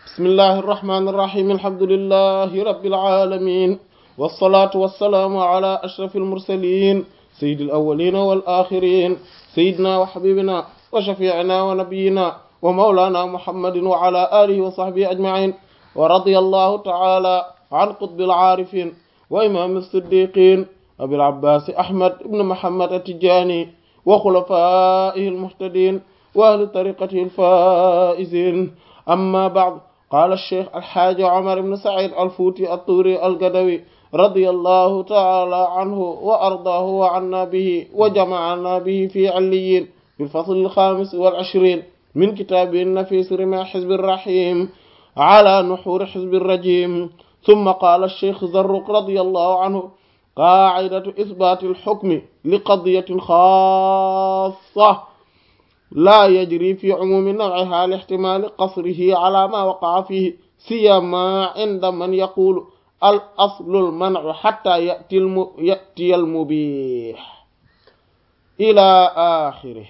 بسم الله الرحمن الرحيم الحمد لله رب العالمين والصلاة والسلام على أشرف المرسلين سيد الأولين والآخرين سيدنا وحبيبنا وشفيعنا ونبينا ومولانا محمد وعلى آله وصحبه أجمعين ورضي الله تعالى عن قطب العارفين وإمام الصديقين أبي العباس أحمد بن محمد التجاني وخلفائه المهتدين وأهل طريقته الفائزين أما بعد قال الشيخ الحاج عمر بن سعيد الفوتي الطوري القدوي رضي الله تعالى عنه وأرضاه وعنا به وجمعنا به في عليين في الفصل الخامس والعشرين من كتابه النفيس رمى حزب الرحيم على نحور حزب الرجيم ثم قال الشيخ زرق رضي الله عنه قاعدة إثبات الحكم لقضية خاصة لا يجري في عموم نوعها لاحتمال قصره على ما وقع فيه سيما عند من يقول الأصل المنع حتى يأتي, الم... يأتي المبيح إلى آخره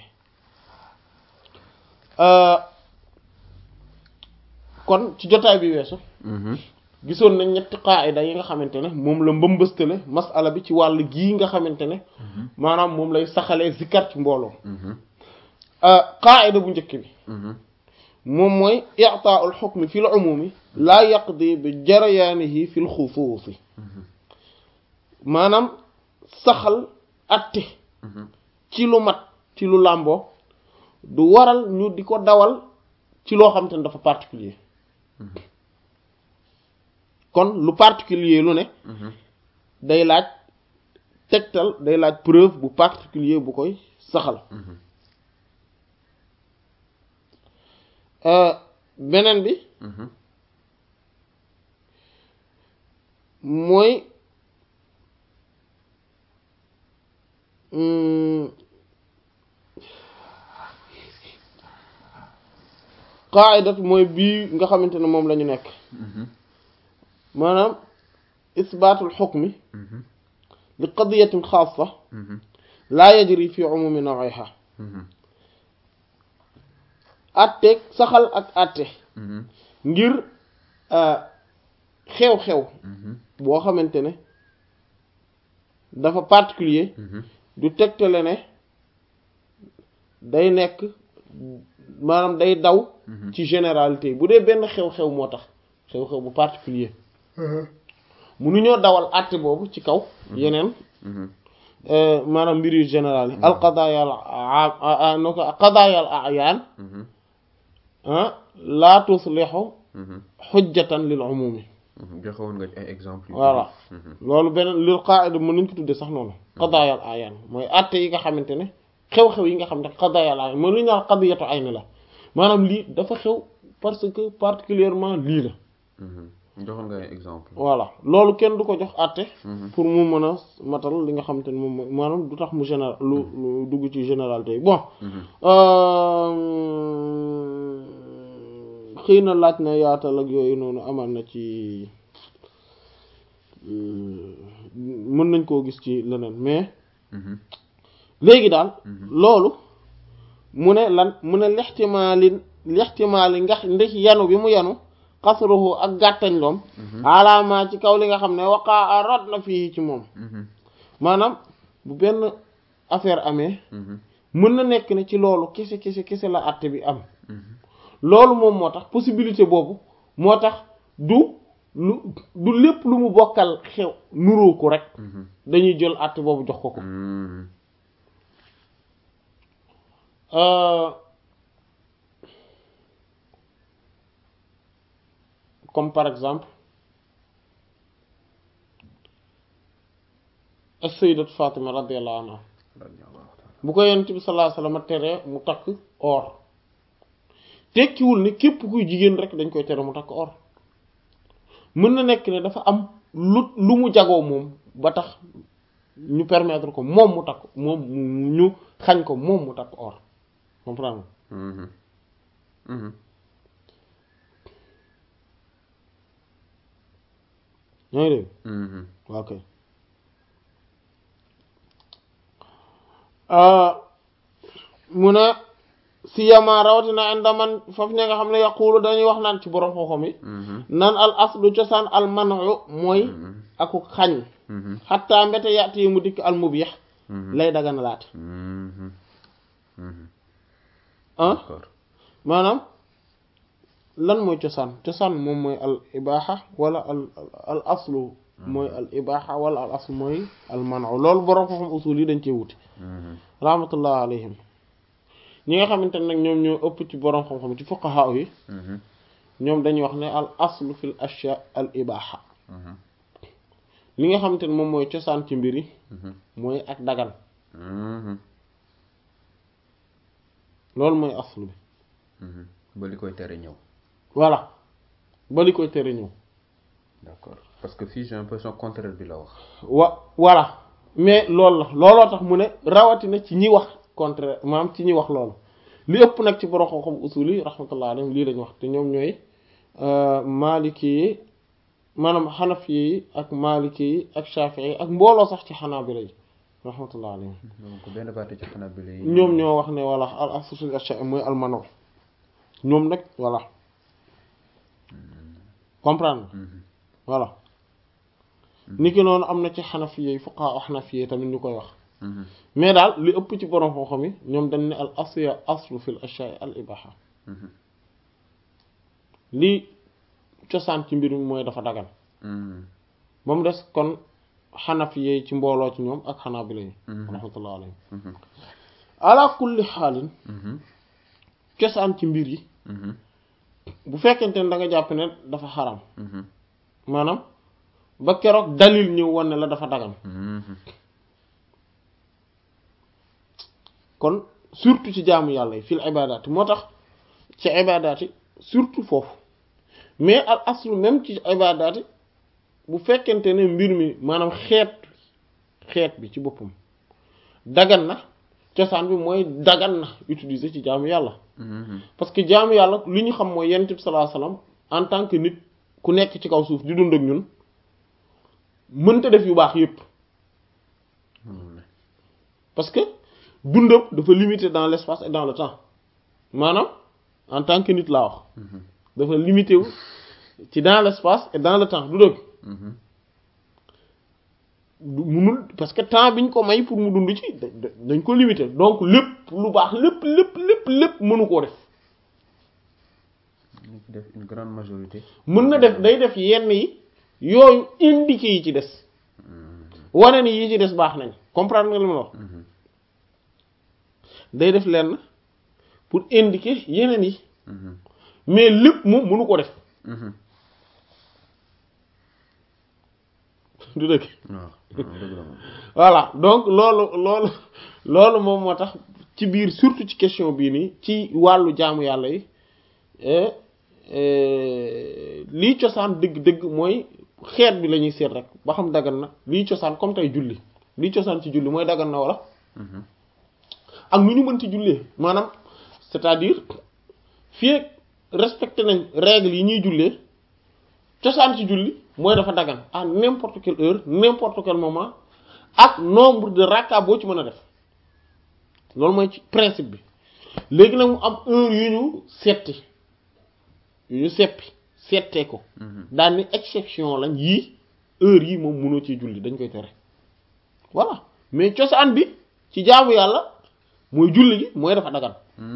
آه kon ci jotaay bi weesu gisoon nañ ñetti qaayida yi nga xamante ne moom la mbëmbëstale masala bi ci wàll gii nga xamante ne maanaam moom lay saxalee zikar ci mbooloo qaayida bu njëkk bi moom mooy i'taa'ul hukmi fil umumi laa yaqdi bi jarayaanihi fil xusuusi maanaam saxal atte ci lu mat ci lu làmboo du waral ñu di ko dawal ci loo xamante ne dafa particulier kon lu particulier lu ne day laaj tegtal day laaj preuve bu particulier bu koy saxal beneen bi mooy qaa'idat mooy bii nga xamante ne moom la ñu nekk maanaam isbaatul xukmi li qadiyatin xaasa laa yajri fi umumi nawiha atteeg saxal ak atte ngir xew-xew boo xamante ne dafa particulier du tegtale ne day nekk maanaam day daw ci généralité bu dee benn xew-xew moo tax xew-xew bu particulier munuñoo dawal àtte boobu ci kaw yeneen maanaam mbir yu général yi al qadaaya al no ko qadaaya al ayaan laa tuslihu xujjatan lil umumi joxewoon nga ay exemple voilà loolu beneen lil qaida mën nañ ko tuddee sax noonu qadaaya al ayaan mooy àtte yi nga xamante ne xew-xew yi nga xam ne qadaaya al ayaan mooy lu ñu naan qadiyatu ayni la maanaam lii dafa xew parce que particulièrement lii la joxoon nga ay exemple voilà loolu kenn du ko jox àtte pour mu mën a matal li nga xamante ne moom maanaam du tax mu général lu lu dugg ci généralité yi bon xëy na laaj na yaatal ak yooyu noonu amaan na ci mën nañ koo gis ci leneen mais léegi daal loolu mu ne lan mu ne lextimaali lextimaali ngax ndax yanu bi mu yanu xasruhu ak gàttañ loom alaamaa ci kaw li nga xam ne waqaa rot na fii ci moom maanaam bu benn affaire amee mën na nekk ne ci loolu kese kese kese la àtte bi am loolu moom moo tax possibilité boobu moo tax du lu du lépp lu mu bokkal xew nuroo ko rek dañuy jël àtte boobu jox ko ko comme par exemple as-sayyidat Fatima radiyallahu anha bu ko yonent bi sallallahu alayhi wasallam tere mu takk or tekkiwul ne képp kuy jigéen rek dañ koy tere mu takk or mën na nekk ne dafa am lu lu mu jagoo moom ba tax ñu permettre ko moom mu takk moom ñu xañ ko moom mu takk or comprendre yaa ngi dégg ok mu ne siyama rawatina inda man foofu ña nga xam ne yaqulu dañuy wax naan ci borom xam-xam yi naan al aslu cosaan al manu mooy aku xañ xatta mbete yaati mu dikk al mubih lay daganalaat ah d'accord maanaam lan mooy cosaan cosaan moom mooy al ibaxa wala al al aslu mooy al ibaxa wala al aslu mooy al manu loolu borom xam-xam usul yi dañ cee wuti rahmatullah alayhim ñi nga xamante ne nag ñoom ñoo ëpp ci borom xam-xam ci fuqaha yi ñoom dañuy wax ne al aslu fil ashya al ibaxa li nga xamante ne moom mooy cosaan ci mbir yi mooy ak dagan loolu mooy aslu bi ba li koy tere ñëw voilà ba li koy tere ñëw d'accord parce que fii j'ai l'impression contraire bi la wax wa voilà mais loolu la looloo tax mu ne rawatina ci ñi wax contraire maanaam ci ñi wax loolu li ëpp nag ci borom xam-xam usul yi rahmatullah alayhim lii lañu wax te ñoom ñooy maliki yi maanaam xanafi yi ak maliki yi ak shafii yi ak mbooloo sax ci xanaabila yi rahmatullah alayhim donc benn partie ci xanaa bi lay ñoom ñoo wax ne voilà al aslu fil ashya mooy al manu ñoom nag voilà comprendre voilà niki noonu am na ci xanafi yi fuqaha xanafi yi tamit ñu koy wax mais daal li ëpp ci borom xam-xam yi ñoom dañ ne al asya aslu fil ashya al ibaha lii cosaan ci mbir mi mooy dafa dagan ba mu des kon xanafi yi ci mbooloo ci ñoom ak xanaabila yi rahmatullah alayhim ala kulli xaalin cosaan ci mbir yi bu fekkente ne da nga jàpp ne dafa xaram maanaam ba keroog dalil ñëw wan ne la dafa dagan kon surtout ci jaamu yàlla yi fil ibadaat moo tax ci ibadaat yi surtout foofu mais al aslu même ci ibadaat yi bu fekkente ne mbir mi maanaam xeet xeet bi ci boppam dagan na cosaan bi mooy dagan na utiliser ci jaamu yàlla parce que jaamu yàlla li ñu xam mooy yonent bi sallallahu alayhi wasallam en tant que nit ku nekk ci kaw suuf di dund ak ñun mënta def yu baax yépp parce que dundam dafa limité dans l'espace et dans le temps maanaam en tant que nit laa wax dafa limité wu ci dans l'espace et dans le temps du dëgg du munul parce que temps biñ ko may pour mu dund ci dañ ko limité donc lépp lu baax lépp lépp lépp lépp mënu koo def def une grande majorité mën na def day def yenn yi yooyu indiqué yi ci des wane ni yi ci des baax nañ comprendre nga li ma wax day def lenn pour indiquer yeneen yi mais lépp moom mënu ko def du dëgg voilà donc loolu loolu loolu moom moo tax ci biir surtout ci question bii nii ci wàllu jaamu yàlla yi lii cosaan dëgg-dëgg mooy xeet bi la ñuy seet rek ba xam dagan na lii cosaan comme tey julli lii cosaan ci julli mooy dagan na wala ak nu ñu mën ci jullee maanaam c'est-à-dire fii respecté nañ règles yi ñuy jullee cosaan ci julli mooy dafa dagan à n'importe quelle heure n'importe quel moment ak nombre de rakka boo ci mën a def loolu mooy ci principe bi léegi nag mu am heure yu ñu setti yu ñu seppi settee ko daal ni exception lañ yii heure yi moom mënoo ci julli dañ koy tere voilà mais cosaan bi ci jaamu yàlla mooy julli gi mooy dafa dagan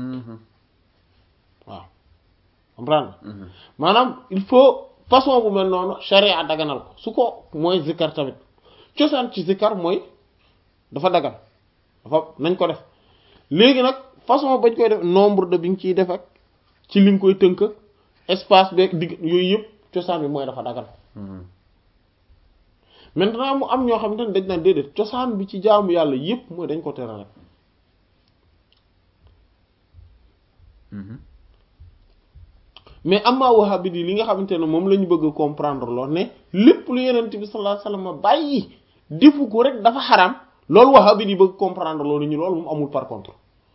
waaw comprendre maanaam il faut façon bu mel noonu sharia daganal ko su ko mooy zikkar tamit cosaan ci zikkar mooy dafa dagan dafa nañ ko def léegi nag façon bañ koy def nombre de bi nga ciy def ak ci li nga koy tënk espace beeg digg yooyu yëpp cosaan bi mooy dafa dagan maintenant mu am ñoo xamante ne dañ naan déedéet cosaan bi ci jaamu yàlla yëpp mooy dañ ko tere rek mais amma wahabi yi li nga xamante ne moom la ñu bëgg a comprendre lool ne lépp lu yenent bi sallallahu alayhi wasallam bàyyi defu ko rek dafa xaram loolu wahabi yi bëgg comprendre loolu ñu loolu moom amul par contre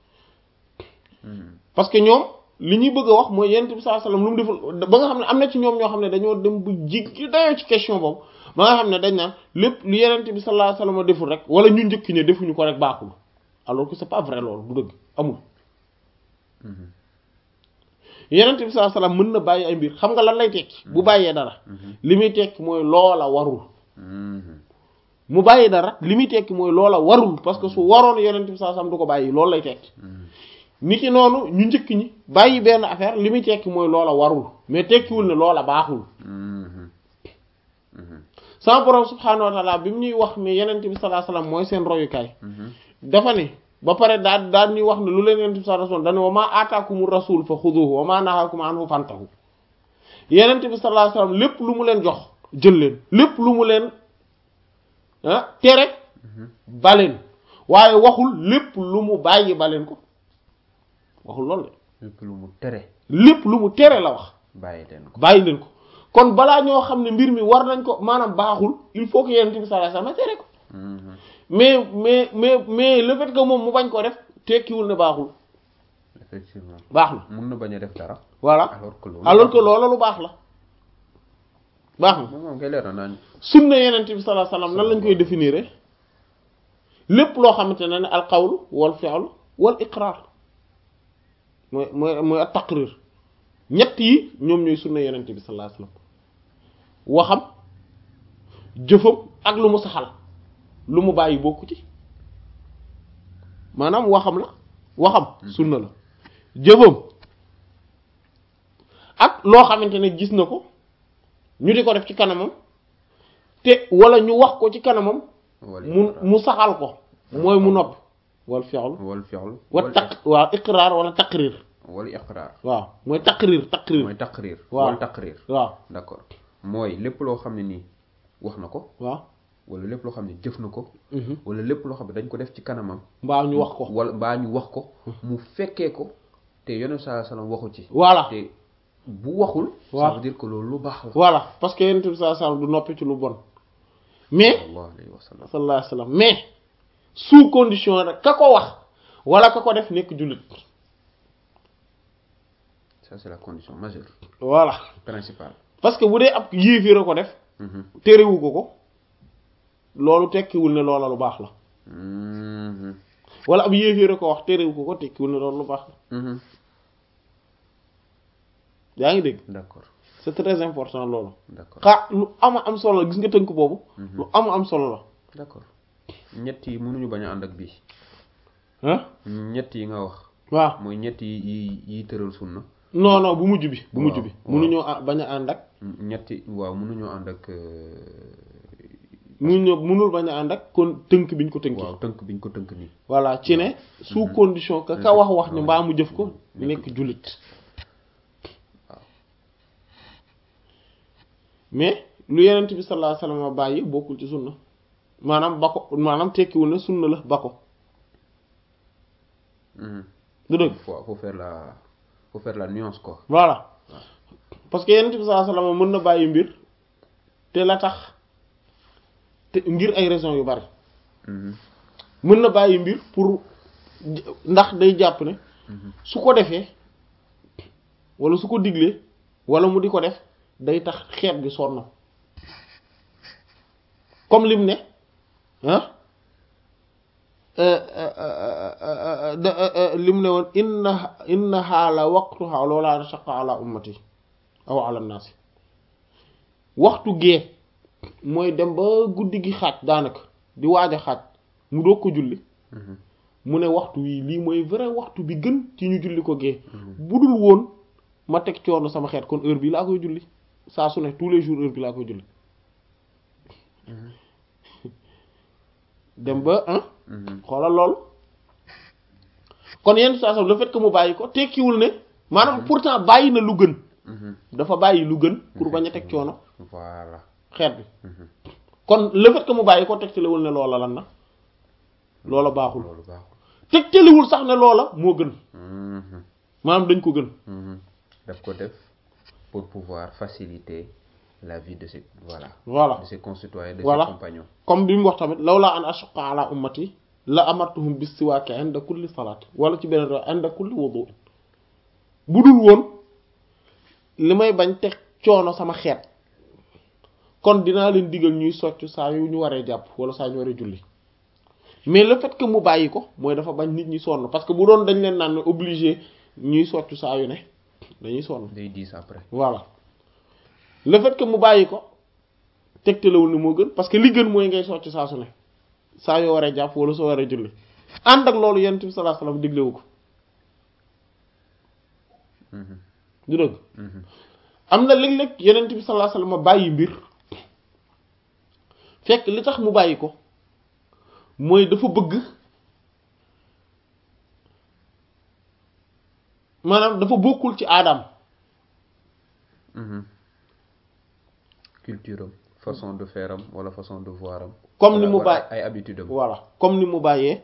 parce que ñoom li ñuy bëgg a wax mooy yenent bi sallallahu alayhi wasallam lu mu deful ba nga xam ne am na ci ñoom ñoo xam ne dañoo dem bu jiggi dayoo ci question boobu ba nga xam ne dañ naan lépp lu yenent bi sallallahu alayhi wasallam deful rek wala ñu njëkk ne defuñu ko rek baaxul alors que c'est pas vrai loolu du dëgg amul Mhm. yenent bi sallallahu alayhi wasallam mën na bàyyi ay mbir xam nga lan lay tekki bu bàyyee dara Mhm. li muy tekki mooy loola warul Mhm. mu bàyyi dara li muy tekki mooy loola warul parce que su waroon yenent bi sallallahu alayhi wasallam du ko bàyyi loolu lay tekki Mhm. niki noonu ñu njëkk ñi bàyyi benn affaire li muy tekki mooy loola warul mais tekkiwul ne loola baaxul Mhm. Mhm. sama borom subhaanahu wa taala bi mu ñuy wax ne yenent bi sallallahu alayhi wasallam mooy seen royukaay Mhm. dafa ne ba pare daal daal ñuy wax ne lu leen yenent bi sallallahu alayhi wasallam dane wa ma aataakumu rasul fa xuduhu wa ma nahaakum anhu fantahu yenent bi sallallahu alayhi wasallam lépp lu mu leen jox jël leen lépp lu mu leen ah tere Mhm. baleen waaye waxul lépp lu mu bàyyi baleen ko waxul loolu de lépp lu mu tere lépp lu mu tere la wax bàyyi leen ko bàyyi leen ko kon balaa ñoo xam ne mbir mi war nañ ko maanaam baaxul il faut que yenent bi sallallahu alayhi wasallam tere ko Mhm. mais mais mais mais le fait que moom mu bañ ko def tekkiwul ne baaxul effectivement baax na mun na bañ a def dara voilà alors que loolu alors que loola lu baax la baax na moom moom kay leer na naan sunna yenent bi sallallahu alayhi wasallam nan lañ koy définir lépp loo xamante ne ne al qawlu wal fi'lu wal iqrar mooy mooy mooy at taqrir ñett yi ñoom ñooy sunna yenent bi sallallahu alayhi wasallam waxam jëfam ak lu mu saxal lu mu bàyyi bokku ci maanaam waxam la waxam sunna la jëfam ak loo xamante ne gis na ko ñu di ko def ci kanamam te wala ñu wax ko ci kanamam wal mu iqraar. mu saxal ko mooy mu noppi wal fi'lu wal fi'l wa taq waaw iqraar wala taqrir wal iqraar waaw mooy taqrir taqrir mooy taqrir waaw. wal taqrir waaw d'accord mooy lépp loo xam ne nii wax na ko waaw wala lépp loo xam ne jëf na ko mhm. wala lépp loo xam ne dañ ko def ci kanamam mbaa ñu wax ko wala mbaa ñu wax ko mu fekkee ko te yonent saa sallam waxu ci voilà te bu waxul ça waaw. veut dire que loolu lu baax la voilà parce que yonent bi sallallahu alayhi wasallam du noppi ci lu bon mais sallallahu alayhi wa sallam sallallahu alayhi wasallam mais sous condition rek ka ko wax wala ka ko def nekk jullit ça c'est la condition majeure voilà principale parce que bu dee ab yéeféer a ko def Mhm. terewu ko ko loolu tekkiwul ne loola lu baax la Mhm. wala ab yéeféer a ko wax terewu ko ko tekkiwul ne loolu lu baax la Mhm. yaa ngi dégg d'accord c'est très important loolu d'accord xaa lu ama am solo la gis nga tënk boobu lu ama am solo la d'accord ñett yi mënuñu bañ a ànd ak bii ah ñett yi nga wax waaw mooy ñett yi yi yi tëral sunna non non bu mujj bi bu mujj bi waaw. munuñoo a- bañ a ànd ak ñetti waaw mënuñoo ànd ak euh, munuñoo munul bañ a ànd ak kon tënk biñ ko tënki waaw tënk biñ ko tënk nii voilà ci ne sous condition que ka wax wax ni mbaa mu jëf ko Nekk nekk jullit waaw. mais lu yenent bi sallallahu alayhi wasallam bàyyi bokkul ci sunna maanaam ba ko maanaam tekkiwul ne sunna la ba ko Mhm. du dëgg faut faut faire la faut faire la nuance quoi voilà parce que yenent bi sallallahu alayhi wasallam mën na bàyyi mbir te la tax te ngir ay raisons yu bari Mhm. mën na bàyyi mbir pour ndax day jàpp ne Mhm. su ko defee wala su ko diglee wala mu di ko def day tax xeet bi sonn comme lim ne ah lim ne woon inna innaha la waqtuha loola shaqqa ala ummati aw ala naasi waxtu gee mooy dem ba guddi gi xaaj daanaka di waaj a xaaj mu doog ko julli Mhm. mu ne waxtu wii lii mooy vrai waxtu bi gën ci ñu julli ko gee bu dul woon ma teg coono sama xeet kon heure bi laa koy julli saa su ne tous les jours heure bi laa koy julli dem ba ah Mhm. xoolal lool kon yenn situation le fait que mu bàyyi ko tekkiwul ne maanaam pourtant bàyyi na lu gën Mhm. dafa bàyyi lu gën pour bañ a teg coono voilà xeet bi Mhm. kon le fait que mu bàyyi ko tegtalewul ne loola lan na loola baaxul loolu baaxul tegtalewul sax ne loola moo gën Mhm. maanaam dañ ko gën Mhm. daf ko def pour pouvoir faciliter la vie de ses voilà voilà de ses concitoyens de Voilà. ses compagnons comme bi mu wax tamit lawlaa an ashqa ala ummati la amartuhum bis siwaaki inda kulli salaat wala ci beneen réew inda kulli wudu bu dul woon li may bañ teg coono sama xeet kon dinaa leen digal ñuy socc saa yu ñu waree jàpp wala saa yu ñu waree julli mais le fait que mu bàyyi ko mooy dafa bañ nit ñi sonn parce que bu doon dañ leen naan obligé ñuy soccu saa yu ne dañuy sonn day diis après voilà le fait que mu bàyyi ko tegtalewul ni moo gën parce que li gën mooy ngay soccu saa su ne saa yoo waree jàpp wala soo waree julli ànd ak loolu yonent bi sallallahu alayhi wasallam diglewu ko Mhm. du dëgg Mhm. am na léeg-léeg yonent bi sallallahu alayhi wasallam bàyyi mbir fekk li tax mu bàyyi ko mooy dafa bëgg maanaam dafa bokkul ci aadam Mhm. culture am façon de faire am wala façon de voir am comme ni wala- mu wala bàyyi ay habitude am voilà comme ni mu bàyyee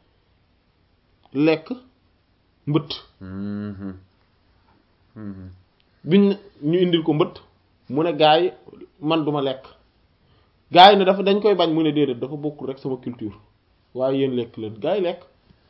lekk mbëtt Mhm. Mhm. biñ ñu indil ko mbëtt mu ne gaa yi man duma lekk gaa yi ne dafa dañ koy bañ mu ne déedéet dafa bokkul rek sama culture waaye yéen lekk leen gaa yi lekk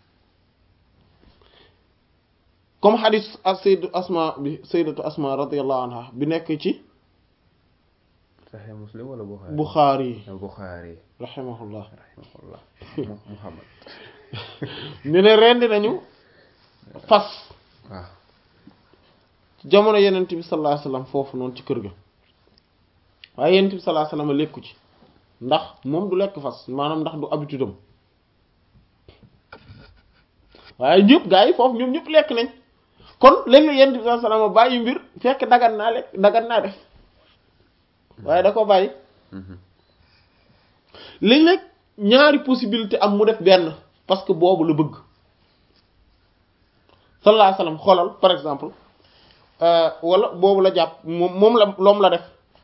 comme xadis ak sayyidatu asma bi sayyidatu asma radiyallahu anha bi nekk ci Sahih Muslim wala Bukhari Bukhari Bukhari rahimahullah rahimahullah Mu- Muhammad ñu ne rendi nañu fas waaw jamono yenent bi sallallahu alayhi wasallam foofu noonu ci kër ga waaye yenent bi sallallahu alayhi wasallam lekku ci ndax moom du lekk fas maanaam ndax du habitude am waaye ñëpp gaa yi foofu ñoom ñëpp lekk nañ kon léeg-léeg yenent bi sallallahu alayhi wasallam bàyyi mbir fekk dagan naa lekk dagan naa def waaye da ko bàyyi Mhm. léeg-léeg ñaari possibilité am mu def benn parce que boobu la bëgg sallallahu alayhi wasallam xoolal par exemple euh, wala boobu la jàpp moom moom la loom la def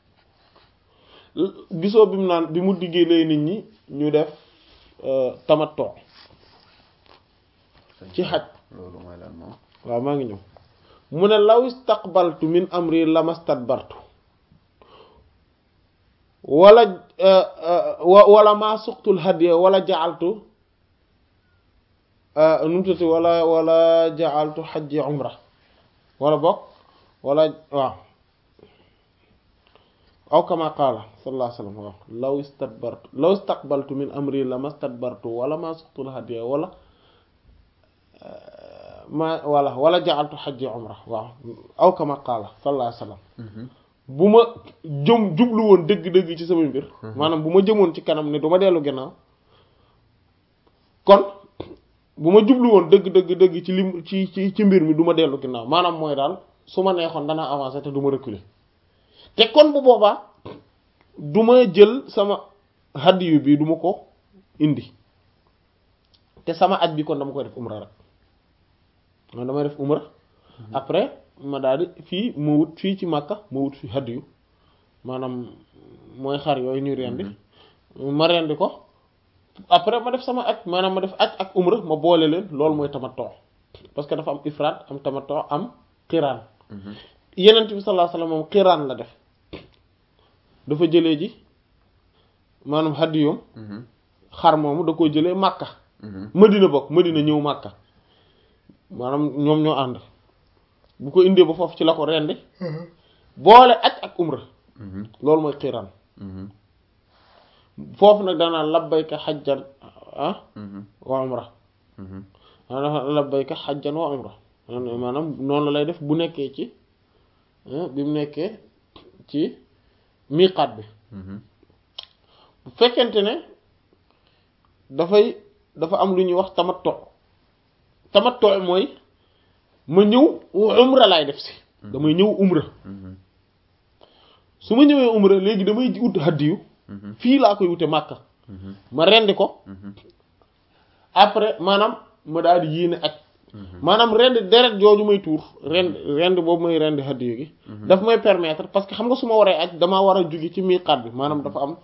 gisoo bi mu naan bi mu diggee nit ñi ñu def euh, tamattu ci xaj loolu mooy lan moom waaw maa ngi ñëw mu ne law istaqbaltu min amri lamastadbartu wala euh, euh, wa- wala maa suqtul hadiya wala ja'altu euh, nu mu tuddati wala wala ja'altu hajji umra wala bokk wala waaw aw kama qaala sallallahu alayhi wa sallam waaw law istadbartu law istaqbaltu min amri lamastadbartu wala maa suqtul hadiya wala ma wala wala ja'altu hajji umra waaw aw kama qaala sallallahu alayhi wa sallam Mhm. bu ma jëm jublu woon dëgg-dëgg ci sama mbir maanaam bu ma jëmoon ci kanam ne du ma dellu gannaaw kon bu ma jublu woon dëgg dëgg dëgg ci lim ci ci ci mbir mi du ma dellu gannaaw maanaam mooy daal su ma neexoon danaa avancer te du ma reculer te kon bu boobaa du ma jël sama hadiyu bi du ma ko indi te sama aj bi kon dama koy def umra rek man damay def umra après ma daal di fii ma wut fii ci Makka ma wut fi hadiyu maanaam mooy xar yooyu ñuy rendi ma rendi ko après ma def sama aj maanaam ma def aj ak umra ma boole leen loolu mooy tamattu parce que dafa am ifraat am tamattu am xiraan Mhm. yenent bi sallallahu alayhi wasallam moom xiraan la def dafa jëlee ji maanaam hadiyum Mhm. xar moomu da ko jëlee Makka Mhm. Madina bokk Madina ñëw Makka maanaam ñoom ñoo ànd bu ko indee ba foofu ci la ko rendi boole aj ak umra Mhm. loolu mooy xiraan Mhm. foofu nag danaan labbayka xajjan ah Mhm. wa umra Mhm. maanaam labbayka xajjan wa umra maanaam noonu la lay def bu nekkee ci ah, bi mu nekkee ci miqaat bi Mhm. bu fekkente ne dafay dafa am lu ñuy wax tamattu tamattu mooy ma ñëw umra laay def si damay ñëw umra Mhm. su ma ñëwee umra léegi damay ut hadiyu Mhm. fii laa koy wute màkka Mhm. ma rendi ko Mhm. après maanaam ma daal di yéene ak Mhm. maanaam rend deret jooju may tuur rend rend boobu may rend hadiyu gi daf may permettre parce que xam nga su ma waree aj damaa war a jóge ci miqaat bi maanaam dafa am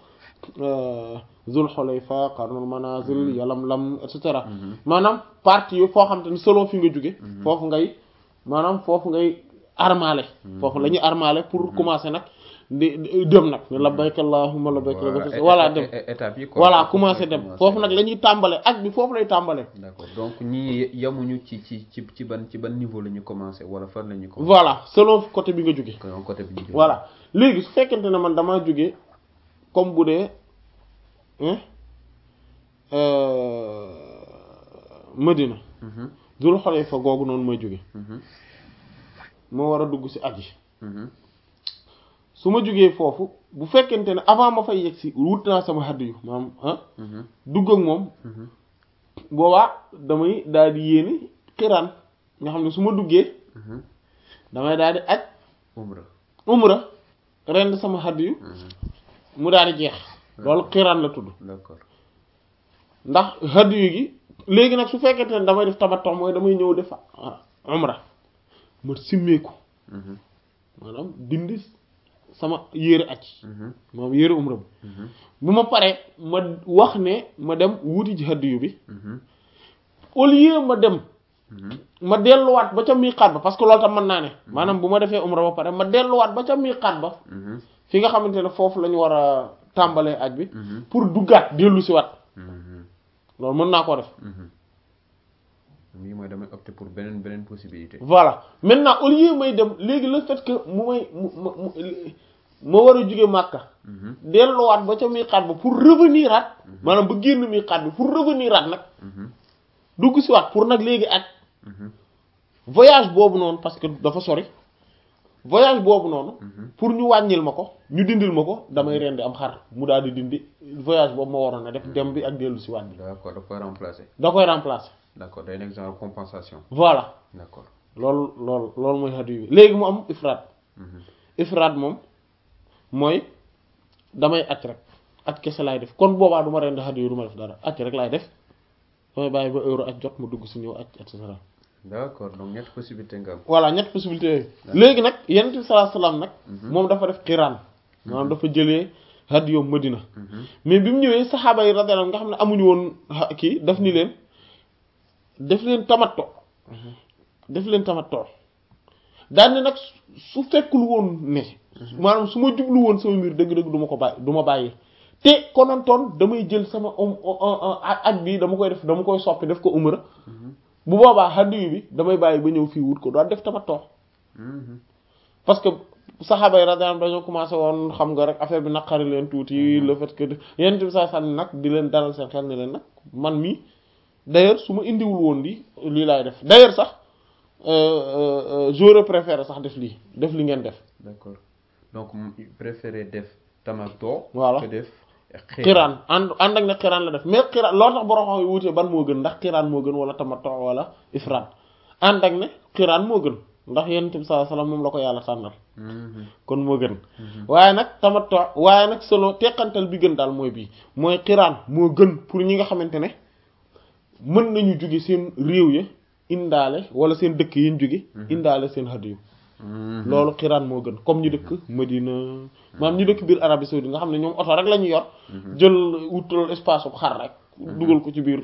zul xulayfa qarnul manazil yalamlam et cetera maanaam partie yooyu foo xam te ne selon fi nga jóge foofu ngay maanaam foofu ngay armale foofu la ñuy armale pour commencer nag di di- dem nag ne labbayk allahumma labbayk labbayk voilà dem étape yi quoi. voilà Foofu commencer lay dem commencer. foofu nag la ñuy tàmbale ak bi foofu lay tàmbale d'accord donc ñii yamuñu ci ci ci ci ban ci ban niveau la ñu commencé wala fan la ñu commencé. voilà selon côté bi nga jóge kon côté bi ñu jógee. voilà léegi su fekkente ne man damaa jóge comme bu dee hein, euh, Medina Mhm. Dul Xulayfa googu noonu mooy jóge Mhm. moo war a dugg ci aj yi Mhm. su ma jógee foofu bu fekkente ne avant ma fay yegg si wut naa sama xadd yu maanaam ah Mhm. dugg ak moom Mhm. boobaa damay daal di yéene xiraan nga xam ne su ma duggee Mhm. damay daal di aj umra umra rend sama xadd yu Mhm. mu daal di jeex loolu xiraan la tudd d'accord ndax xadd yu gi léegi nag su fekkente ne damay def tamattu mooy damay ñëw def ah, umra ma simmeeku Mhm. maanaam dindi sama yére aj Mhm. moom yére umra bi Mhm. bu ma paree ma wax ne ma dem wuti ji hadiyu bi Mhm. au lieu ma dem Mhm. ma delluwaat ba ca miiqaat ba parce que loolu tam mën naa ne maanaam bu ma defee umra ba pare ma delluwaat ba ca miiqaat ba Mhm. fi nga xamante ne foofu la ñu war a tàmbalee aj bi Mhm. pour duggaat dellu si waat Mhm. loolu mën naa koo def Mhm. lii mooy damay opter pour beneen beneen possibilité. voilà maintenant au lieu may dem léegi le fait que mu may mu ma mu ma war a jóge Màkka Mhm. delluwaat ba ca miiqaat ba pour revenir aat maanaam ba génn miiqaat bi pour revenir aat nag Mhm. dugg si waat pour nag léegi aj Mhm. voyage boobu noonu parce que dafa sori voyage boobu noonu Mhm. pour ñu wàññil ma ko ñu dindil ma ko damay rendi am xar mu daal di dindi voyage boobu ma waroon a def dem bi ak dellu si waat bi d'accord da koy remplacer. da koy remplacer d'accord day nekk genre compensation. voilà d'accord. loolu loolu loolu mooy hadiyu bi léegi mu am ifraat Mhm. ifraat moom mooy damay aj rek aj kese laay def kon boobaa du ma rendi hadiyu du ma def dara aj rek laay def damay bàyyi ba euro aj jot ma dugg si ñëw aj et cetera d'accord donc ñetti possibilité nga am. voilà ñett possibilité yooyu léegi nag yonent bi sallallahu alayhi wasallam nag moom dafa def xiraan maanaam dafa jëlee hadiyu Madina Mhm. mais bi mu ñëwee saxaaba yi radiyallahu anhum nga xam ne amuñu woon ha- kii daf ni leen def leen tamatto def leen tamatto daan ne nag su- su fekkul woon ne maanaam su ma jublu woon sama mbir dëgg-dëgg du ma ko bàyyi du ma bàyyi te konontoon damay jël sama om aj bi dama koy def dama koy soppi def ko umra bu boobaa hadiyu bi damay bàyyi ba ñëw fii wut ko doon def tamatto Mhm. parce que saxaaba yi radiyallahu anhum dañoo commencé woon xam nga rek affaire bi naqari leen tuuti le fait que yenn bi saa sànni nag di leen dalal seen xel ne leen nag man mii d'ailleurs su ma indiwul woon lii lii laay def d'ailleurs sax euh, euh, euh, j'aurais préféré sax def lii def li ngeen def d'accord donc mu préféré def tamato. Voilà. que def xiraan ànd ànd ak ne xiraan la def mais xiraan loolu tax borom xam yi wutee ban moo gën ndax xiraan moo gën wala tamattu wala ifraat ànd ak ne xiraan moo gën ndax yonent bi sallallahu alayhi wasallam moom la ko yàlla tànnal Mhm. kon moo gën waaye nag tamattu waaye nag solo teqantal bi gën daal mooy bii mooy xiraan moo gën pour ñi nga xamante ne mën nañu jóge seen réew ya indaale wala seen dëkk yi ñu jóge indaale seen hadiyu Mhm. loolu xiraan moo gën comme ñu dëkk Medina maam ñu dëkk biir Arabie saoudite nga xam ne ñoom oto rek la ñu yor jël wutal espace bu xar rek dugal ko ci biir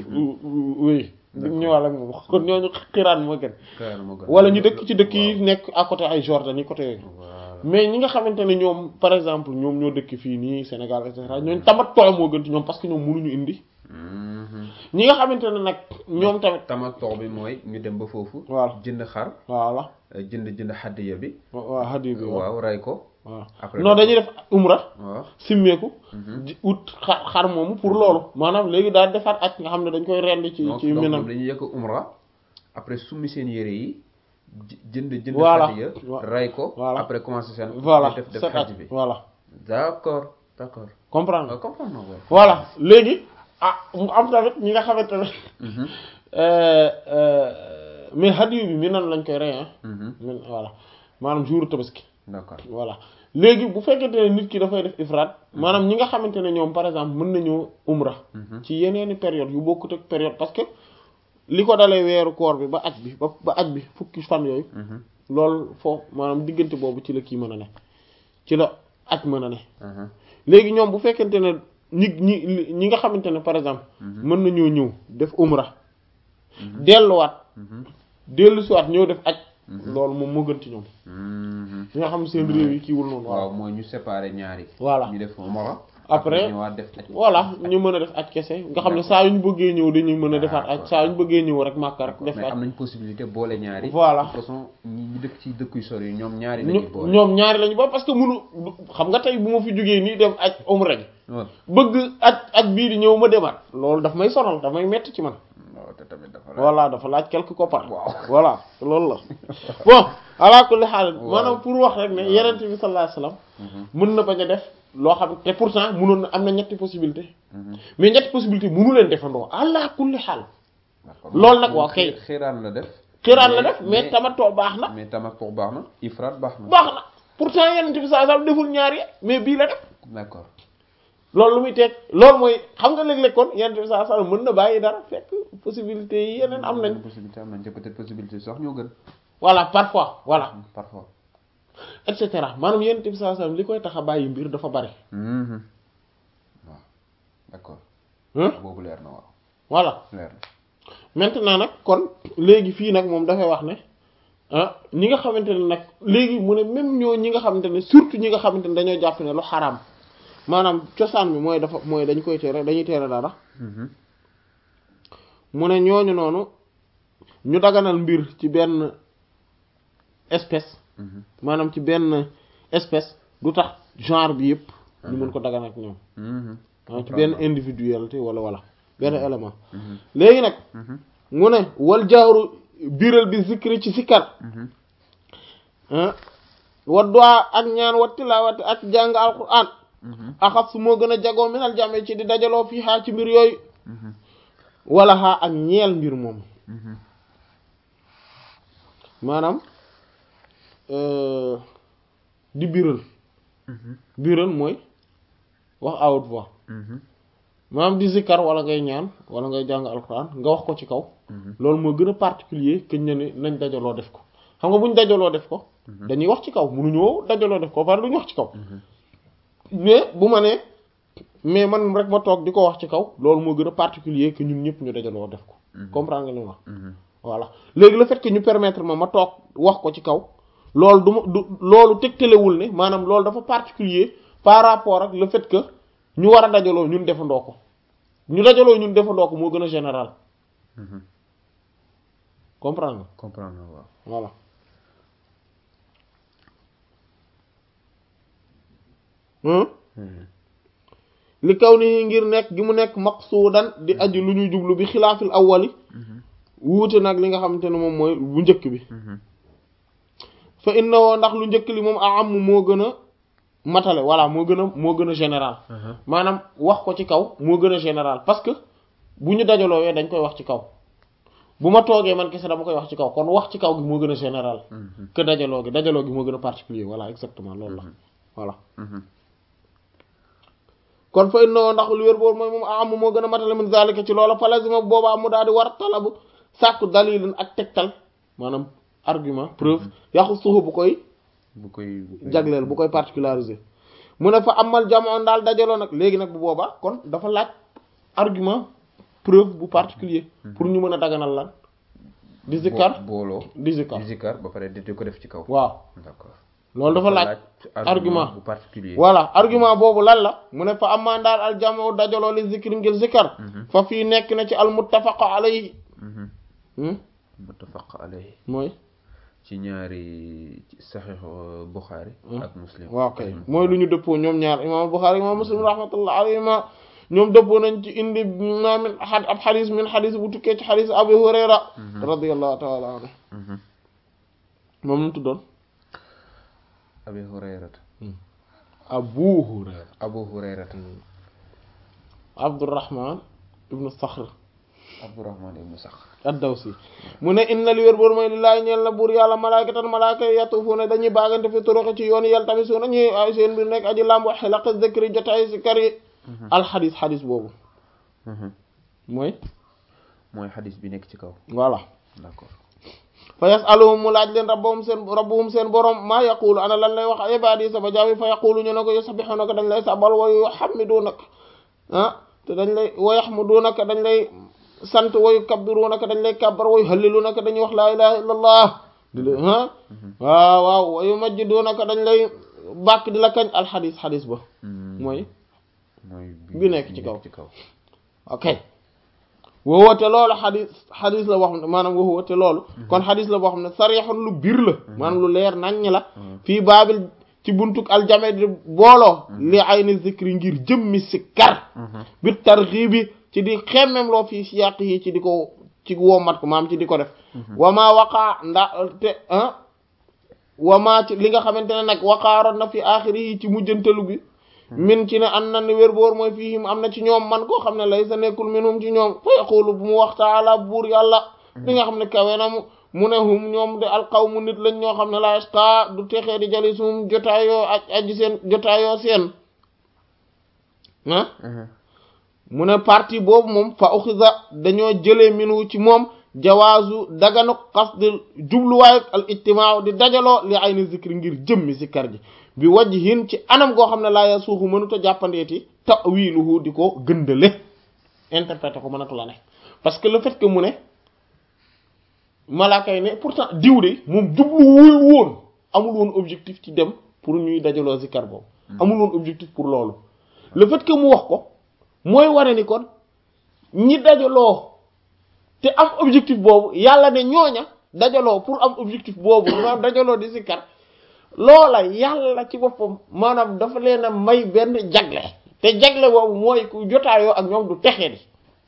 wéy ñëwal ak moom kon ñooñu xiraan moo gën Xiraan moo gën. wala ñu dëkk ci dëkk yi Waaw. nekk à côté ay Jordanie côté yooyu Voilà. mais ñi nga xamante ne ñoom par exemple ñoom ñoo dëkk fii nii Sénégal et cetera ñooñu tamattu moo gën ci ñoom parce que ñoom mënuñu indi Mhm. ñi nga xamante ne nag ñoom tamit tamato bi mooy ñu dem ba foofu. Voilà. jënd xar voilà euh, jënd jënd xaddiya bi. waaw hadiyu bi waaw waaw ray ko. waaw Après non dafa- dañuy def umra waaw. simmeeku di ut xar xar moomu pour loolu maanaam léegi daal defaat ak nga xam ne dañ koy rend ci donc ci donc minam ñoom dañuy yëkk umra après summi seen yére yi jë- jënd jënd Voilà. xaddiya Wa- ray ko Voilà. après commencer seen voilà def def set xaj at bi voilà d'accord d'accord comprendre waaw comprendre naa ko voilà léegi ah mu am tamit ñi nga xamante ne Mhm. euh, euh, mais hadiyu bi minan lañ koy rey ah Mhm. min voilà maanaam jour tabaski d'accord voilà léegi bu fekkente ne nit ki dafay def ifraat maanaam ñi nga xamante ne ñoom par exemple mën nañoo umra Mhm. ci yeneeni période yu bokkut ak période parce que li ko dalee weeru koor bi ba aj bi ba ba aj bi fukki fan yooyu Mhm. loolu foofu maanaam diggante boobu ci la kii mën a ne ci la aj mën a ne Mhm. léegi ñoom bu fekkente ne ñi ñi ñi nga xamante ne par exemple mën nañoo ñëw def umra delluwaat Mhm. dellu siwaat ñëw def aj loolu moom moo gën ci ñoom Mhm. ñi nga xam ne seen réew yi kiiwul noonu waaw waaw mooy ñu séparer ñaari Voilà. ñu def umra Après, ñëwaat def aj voilà ñu mën a def aj kese nga xam ne saa yu ñu bëggee ñëw dañuy mën a defaat aj D'accord. saa yu ñu bëggee ñëw rek màkka rek def mais aj am nañ possibilité boole ñaari Voilà. de toute façon ñi ñi dëkk ci dëkk yu sori yi ñoom ñaari ñu lañuy boole ñoom ñaari lañu ba parce que munu xam nga tey bu ma fi jógee nii dem aj umra ji waaw bëgg aj aj bii di ñëw ma demaat loolu daf may sonal daf may metti ci man waaw te tamit dafa laaj. voilà dafa laaj quelque koppar Waaw. voilà loolu la bon ala kulli xaal Waaw. maanaam pour wax rek ne Waaw. yenent bi sallallahu alayhi wasallam mën na bañ a def loo xam te pourtant mënoon na am na ñetti possibilité Mhm. mais ñetti possibilité mënu leen defandoo ala kulli xaal D'accord. Loolu nag Moom waaw kay. xi- xiraan la def. xiraan la def mais tamatoo baax na mais tamattu baax na ifraat baax na. baax na pourtant yenent bi sallallahu alayhi wasallam deful ñaar yi mais bii la def d'accord. loolu lu muy teg loolu mooy xam nga léeg-léeg kon yenent bi sallallahu alayhi wasallam mën na bàyyi dara fekk possibilité yi yeneen am nañ possibilité am nañ te peut-être possibilité sax ñoo gën. voilà parfois voilà parfois. et cetera maanaam yenent bi sallallahu alayhi wasallam li koy tax a bàyyi mbir dafa bari Mhm. waaw d'accord. hein boobu leer na waaw voilà leer na. maintenant nag kon léegi fii nag moom dafay wax ne ah ñi nga xamante ne nag léegi mu ne même ñoo ñi nga xamante ne surtout ñi nga xamante ne dañoo jàpp ne lu xaraam maanaam cosaan bi mooy dafa mooy dañ koy tere dañuy tere dara Mhm. mu ne ñooñu noonu ñu daganal mbir ci benn espèce Mhm. maanaam ci benn espèce du tax genre bi yëpp ñu mën ko daganal ak ñoom Mhm. maanaam ci benn individualité wala wala benn élément Mhm. léegi nag Mhm. mu ne wal jaaru biral bi zikri ci sikkar Mhm. ah wa du'a ak ñaan wa tilaawati ak jàng alquran Mhm. axas su moo gën a jagoo minal jame ci di dajaloo fii xaa ci mbir yooyu Mhm. wala xaa ak ñeel mbir moom Mhm. maanaam euh, di biral Mhm. biral mooy wax à haute voix Mhm. maanaam di zikkar wala ngay ñaan wala ngay jàng alquran nga wax ko ci kaw Mhm. loolu moo gën a particulier que ñu ne nañ dajaloo def ko xam nga buñ dajaloo def ko dañuy wax ci kaw munuñoo dajaloo def ko par duñu wax ci kaw mais bu ma nee mais man rek ma toog di ko wax ci kaw loolu moo gën a particulier que ñun ñëpp ñu dajaloo def ko comprendre nga li ma wax Mhm. voilà léegi le fait que ñu permettre ma ma toog wax ko ci kaw loolu du ma du loolu tegtalewul ne maanaam loolu dafa particulier par rapport ak le fait que ñu war a dajaloo ñun defandoo ko ñu dajaloo ñun defandoo ko moo gën a général Mhm. comprendre nga comprendre na waaw. voilà hmm Mhm. li kaw ni ngir nekk gi mu nekk maqsuudan di aji lu ñuy jublu bi xilaafil awwali Mhm. wuute nag li nga xamante ne moom mooy bu njëkk bi Mhm. fa innahu ndax lu njëkk li moom a am moo gën a matale voilà moo gën a moo gën a général Mhm. maanaam wax ko ci kaw moo gën a général parce que bu ñu dajaloowee dañ koy wax ci kaw bu ma toogee man kese dama koy wax ci kaw kon wax ci kaw gi moo gën a général Mhm. que dajaloo gi dajaloo gi moo gën a particulier voilà exactement loolu la voilà Mhm. kon fa innahu ndax lu wér boobu mooy moom a am moo gën a matale min zalika ci loola fa lazima boobaa mu daal di war talabu sàkku dalilin ak tegtal maanaam argument preuve yaxu suufu bu koy bu koy bu koy jagleel bu koy particulariser mu ne fa amal jamono daal dajaloo nag léegi nag bu boobaa kon dafa laaj argument preuve bu particulier pour ñu mën a daganal lan di zikkar Bo- booloo. di zikkar di zikkar ba pare di di ko def ci kaw. waaw d'accord. loolu dafa laaj argument bu particulier. voilà argument boobu lan la mu ne fa amaa daal al jamoo dajaloo li zikri ngir zikkar fa fii nekk na ci al muttafaq alayhi Mhm. hmm? muttafaq alayhi mooy ci ñaari ci saxiix euh, Bukhari ak Muslim. waaw kay mooy lu ñu dëppoo ñoom ñaar imam Bukhari imam Muslim rahmatullah alayhima ñoom dëppoo nañ ci indi ma min a ab xadis min xadis bu tukkee ci xadis Abu Hurayra radiyallahu taala anhu Mhm. moom nu mu tuddoon Abi Hurayrata. Abu Hurayra Abu Hurayrata. Abdurrahman ibnu Sakhr Abdurrahman ibnu Sakhr. ad-Dawsi mu ne inna li wér boor mooy lillaahi ñeel na buur yàlla malaakatan malaaka yi yatuufuuna dañuy baagante fi turuqi ci yoon yàlla tamit suuna ñuy ay seen mbir nekk aji làmb xilaq zikri jotaay si kar yi alxadis xadis boobu Mhm. mooy mooy xadis bi nekk ci kaw. voilà d'accord. fa yasaluhum mu laaj leen rabbahum seen rabbuhum seen borom maa yaqulu ana lan lay wax ibaadi sama jaami fa yaqulu ñu ne ko yusabbihunaka dañ lay sabal wa yuhamidunaka ah te dañ lay wa yahmudunaka dañ lay sant wa yukabbirunaka dañ lay kabbar wa yuhallilunaka dañuy wax laa ilaha illa allah di la ah waaw waaw wa yumajjidunaka dañ lay bàkk di la kañ alxadis xadis ba Mhm. mooy mooy bi nekk ci kaw. ci kaw. ok woowote loolu xadis xadis la boo xam ne maanaam woowote loolu kon xadis la boo xam ne sarixun lu biir la maanaam lu leer naññ la fii baabil ci buntuk aljame di booloo li ay ni zikri ngir jëmmi si kar Mhm. bi tarxibi ci di xemmem loo fii siyaq yi ci di ko ci wommat ko maam ci di ko def wamaa waqaa nda te ah wamaa ci li nga xamante ne nag waqaaroon na fi aaxiri yi ci mujjantalu bi min ci ne an na ni wér boor mooy fiihim am na ci ñoom man koo xam ne lay sa nekkul minhum ci ñoom fa yaqulu bu mu wax taala buur yàlla li nga xam ne kawe na mu mu ne hum ñoom de alqawmu nit lañ ñoo xam ne la yasqa du texee di jali sum jotaayoo aj aji seen jotaayoo seen ah mu ne partie boobu moom fa uxiza dañoo jëlee minu ci moom jawaazu daganu qasdil jubluwaay al ijtimaa di dajaloo li ay ni zikri ngir jëmmi zikkar ji bi wajhin ci anam goo xam ne laa ya suuxu mënuta jàppandeeti ta'wiluhu di ko gëndale interpréter ko mënatu la ne parce que le fait que mu ne malaaka yi ne pourtant diw de moom jubluwul woon amul woon objectif ci dem pour ñuy dajaloo zikkar boobu amul woon objectif pour loolu le fait que mu wax ko mooy wane ni kon ñi dajaloo te am objectif boobu yàlla ne ñooña dajaloo pour am objectif boobu maanaam dajaloo di zikkar loola yàlla ci boppam maanaam dafa leen a may benn jagle te jagle boobu mooy ku jotaayoo ak ñoom du texee di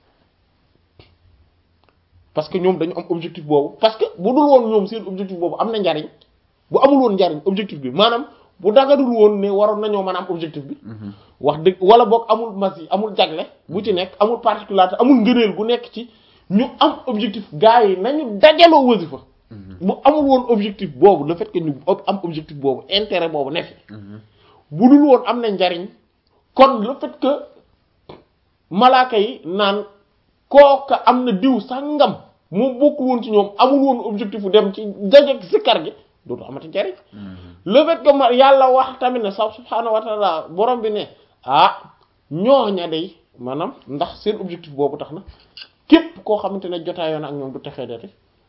parce que ñoom dañu am objectif boobu parce que bu dul woon ñoom seen objectif boobu am na njariñ bu amul woon njariñ objectif bi maanaam bu dagadul woon ne waroon nañoo mën a am objectif bi wax dëgg wala boog amul mas yi amul jagle bu ci nekk amul particularité amul ngëneel gu nekk ci ñu am objectif gars yi nañu dajaloo wasifa bu amul woon objectif boobu le fait que ñu am objectif boobu intérêt boobu ne fi bu dul woon am na njariñ kon le fait que malaaka yi naan kooka am na diw sàngam moom bokkul woon ci ñoom amul woon objectif bu dem ci dajeeg sikkar gi dootu amati njariñ le fait que ma yàlla wax tamit ne sax subhaanahu wa taala borom bi ne ah ñooña day maanaam ndax seen objectif boobu tax na képp koo xamante ne jotaayoon ak ñoom du texee dati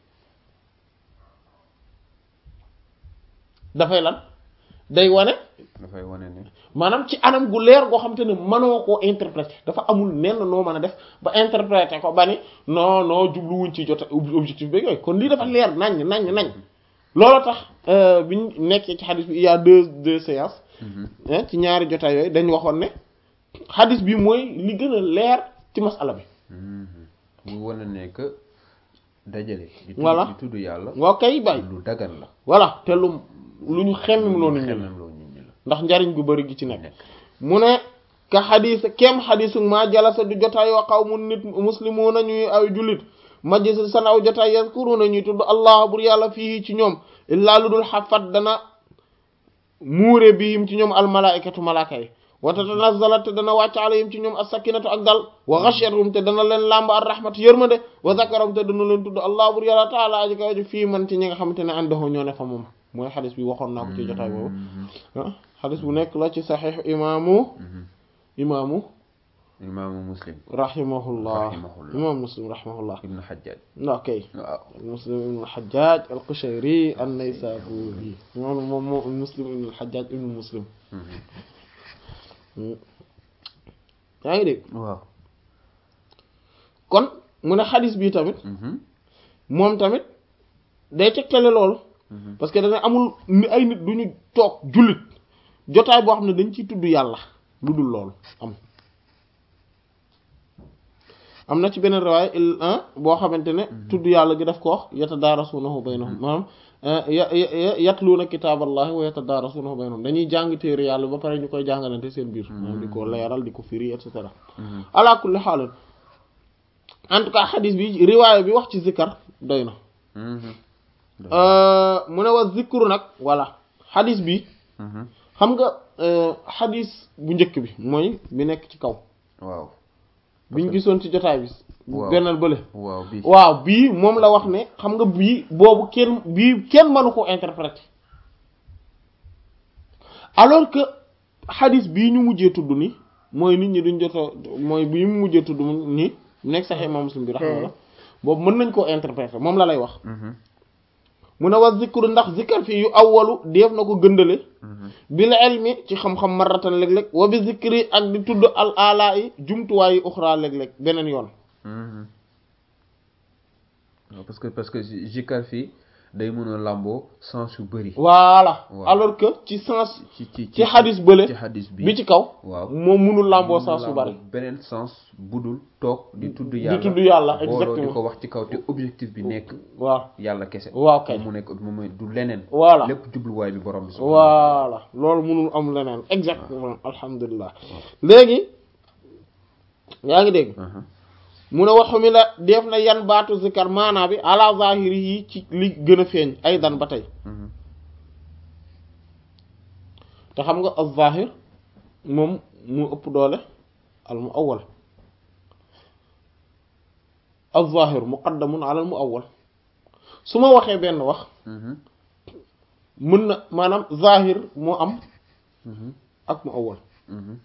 dafay lan day wane dafay wane ne maanaam ci anam gu leer goo xamante ne mënoo koo interpréter dafa amul nenn noo mën a def ba interpréter ko ba ni non non jubluwuñ ci jota objectif bi yooyu kon lii dafa leer naññ naññ nañ loolu tax biñ nekkee ci xadis bi il y a deux deux séances ci ñaari jotaay yooyu dañ waxoon ne xadis bi mooy li gën a leer ci masala bi muy wane ne que dajale di tudd Voilà. di tudd yàlla waaw kay bay lu dagan la voilà te lu lu ñu xemmem loonu ñu la xemem loo nit ñi la ndax njariñ gu bari gi ci nekk nekk mu ne ka xadis kem xadisu ma jalasa du jotaayoo xaw mu nit muslimuuna ñuy ay jullit majlis san aw jotaay yazkuruna ñuy tudd allah bur yàlla fii ci ñoom illaa lu dul xafat dana muure bihim ci ñoom almalaikatu malaaka yi wa tatanazzalat te dana wàcc alayhim ci ñoom as-sakinatu ak dal wa ghashiyatuhum te dana leen làmb ar rahmatu yërmande wa zakaram te dana leen tudd allah bur yàlla taala aji kaw ji fii man ci ñi nga xamante ne àndoxoo ñoo ne fa moom mooy xadis bi waxoon naa ko ci jotaay boobu ah xadis bu nekk la ci saxiix imaamu imaamu imaamu muslim rahimahullah Rahimahullah. imam muslim rahimahullah ibnu xajjaaj ok waaw muslim ibn al-hajjaj al-qushayri an-naysaburi moom moom moom muslim ibn al-hajjaj ibn muslim yaa ngi dégg waaw kon mu ne xadis bi tamit moom tamit day tegtale loolu parce que dana amul ni ay nit du ñu toog jullit jotaay boo xam ne dañ ciy tudd yàlla lu dul loolu am am na ci beneen riwaay il boo xamante ne tudd yàlla gi daf ko wax yatadaarasuunahu baynahum maanaam ya ya yatluuna kitaaballahi wa yatadaarasuunahu baynahum dañuy jàng téere yàlla ba pare ñu koy jàngalante seen biir maanaam di ko leeral di ko firi et cetera ala kulli xaalin en tout cas xadis bi riwaaya bi wax ci zikkar doy na mu ne wa zikru nag voilà xadis bi xam nga xadis bu njëkk bi mooy bi nekk ci kaw waaw biñ gisoon ci jotaay bi Waaw. bennal bële waaw bi waaw bii moom la wax ne xam nga bii boobu kenn bii kenn mënu ko interpréter alors que xadis bii ñu mujjee tudd ni mooy nit ñi duñ joto mooy bii mu mujjee tudd ni nekk sax imam muslim bi rahmatullah boobu mën nañ koo interpréter moom la lay wax mu ne wa zikru ndax zikkar fii yu awwalu def na ko gëndale bil ilmi ci xam-xam marratan léeg-léeg wa bi zikri ak di tudd al ala yi jumtuwaay yi uxra léeg-léeg beneen yoon waaw parce que parce que zikar fii day mën a làmboo sens yu bëri voilà Waaw. alors que ci sens ci ci ci xadis bële ci xadis bi bi ci kaw waaw moom munul làmboo mu sens yu làmboo bari beneen sens budul toog di tudd di yàlla tudd yàlla booloo di exactement ko wax ci kaw te objectif bi nekk waaw yàlla kese waaw kay mu nekk mu mooy du leneen voilà lépp jubluwaay bi borom bi voilà loolu munul am leneen exactement alhamdulilah léegi yaa ngi dégg Aha. mu ne waxu mi la def na yan baatu zikar maanaa bi ala zahiri yi ci li gën a feeñ ay dan ba tey Mhm. te xam nga al zahir moom mu ëpp doole al mu awal al zahir muqaddamun ala al mu awal su ma waxee benn wax Mhm. mën na maanaam zahir moo am Mhm. ak mu awal Mhm.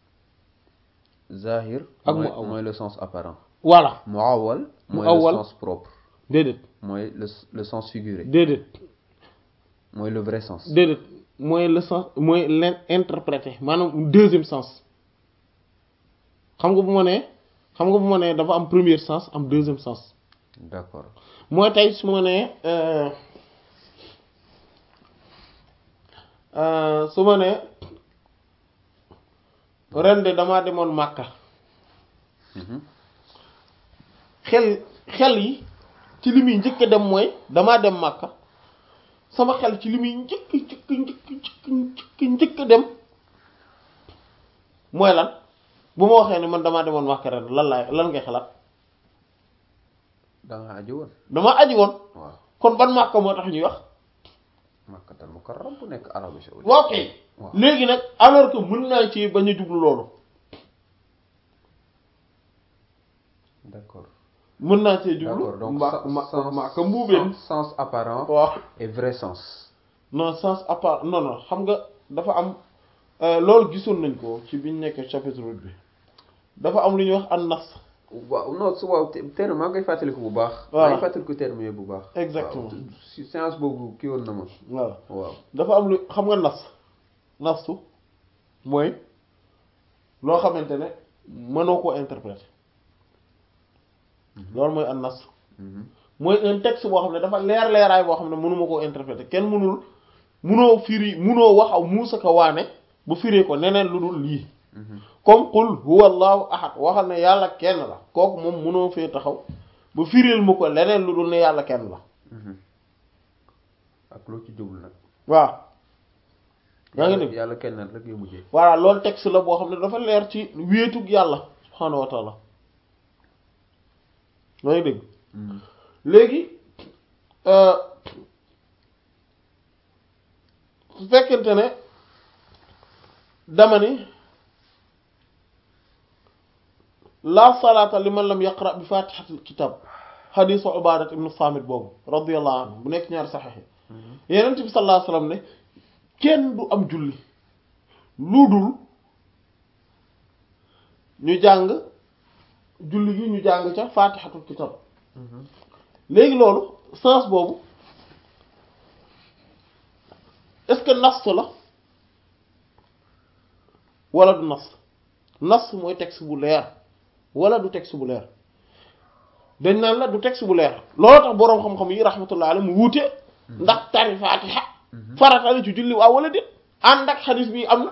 Zahir Ak mooy muawwal. mooy le sens apparent voilà muawwal mooy Muawwal. le sens propre déedéet mooy le le sens figuré déedéet mooy le vrai sens déedéet mooy le sens mooy leen interprété maanaam deuxième sens xam nga bu ma nee xam nga bu ma nee dafa am premier sens am deuxième sens d'accord mooy tey su ma nee euh, euh, su ma nee ren de damaa demoon Màkka Mhm. xel xel yi ci li muy njëkk a dem mooy damaa dem Màkka sama xel ci li muy njëkk njëkk njëkk njëkk njëkk njëkk a dem mooy lan bu ma waxee ne man damaa demoon Màkka ren lan laay lan ngay xalaat da nga aji woon dama aji woon waaw kon ban Màkka moo tax ñuy wax Makkatal Mukarram bu nekk Arabie Saoudite waaw kay waaw. léegi nag alors que mën naa ci bañ a jublu loolu d'accord mën naa cee jublu d'accord donc ma sen- ma sens- Màkka mbuubeen sens- sens apparent waaw et vrai sens non sens à part non non xam nga dafa am euh, loolu gisoon nañ ko ci biñ nekk chapitre huit bi dafa am lu ñuy wax an nas waaw non su waaw te- terme maa ngi koy fàttaliku bu baax Voilà. maa ngi fàttaliku terme yooyu bu baax Exactement. waaw si séance boobu kii woon na ma voilà waaw dafa am lu xam nga nas nastu mooy loo xamante ne mënoo koo interpréter loolu mooy an nas Mhm. mooy un texte boo xam ne dafa leer leeraay boo xam ne mënuma koo interpréter kenn mënul mënoo firi mënoo wax aw muusa ka waane bu firee ko neneen lu dul lii Mhm. comme qul huwa allahu ahad waxal ne yàlla kenn la kooku moom mënoo fee taxaw ba firil ma ko leneen lu dul ne yàlla kenn la Mhm. ak loo ci jublu nag waaw yaa ngi dégg yàlla kenn rek ngay mujjee voilà loolu texte la boo xam ne dafa leer ci wéetug yàlla subhaanahu wa taala yaa ngi dégg Mhm. léegi euh, su fekkente ne dama ni la salaata liman lam yaqra bi fatihatil kitab xadiisu ubadat ibnu samit boobu radiyallahu anhu bu nekk ñaari saxex yi yenent bi sallallahu alayhi wasallam ne kenn du am julli lu dul ñu jàng julli gi ñu jàng ca fatihatul kitab Mhm. léegi loolu sens boobu est-ce que nas la wala du nas nas mooy texte bu leer wala du texte bu leer dañ naan la du texte bu leer loolu tax boroom xam-xam yi rahmatullah alayhi mu wuute ndax tari fatiha farata la ci julli waaw wala déet ànd ak xadis bi am na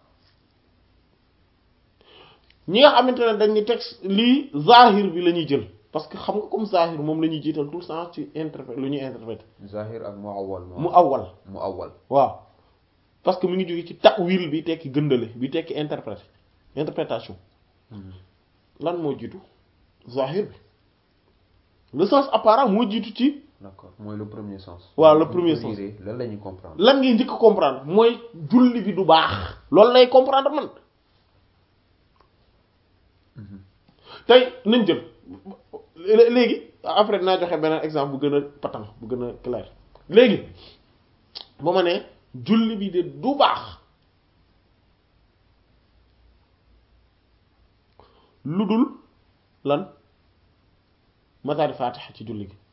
ñi nga xamante ne dañ ni texte lii zahir bi la ñuy jël parce que xam nga comme zahir moom la ñuy jiital tout le temps ci interprète lu ñuy interpréter zahir ak muawwal mu awwal mu awwal waaw parce que mu ngi jóge ci ta'wil bi tekki gëndale bi tekki interprète interprétation lan moo jiitu zahir bi le sens apparent moo jiitu ci d'accord mooy le premier sens waaw le Bu ñu premier ko sens. liiree lan la ñuy comprendre lan ngay njëkk a comprendre mooy julli bi du baax loolu lay comprendre man tey nañ jël lé- léegi après dinaa joxe beneen exemple bu gën a patent bu gën a clair léegi ba ma ne julli bi de du baax lu dul lan matari fatiha ci julli gi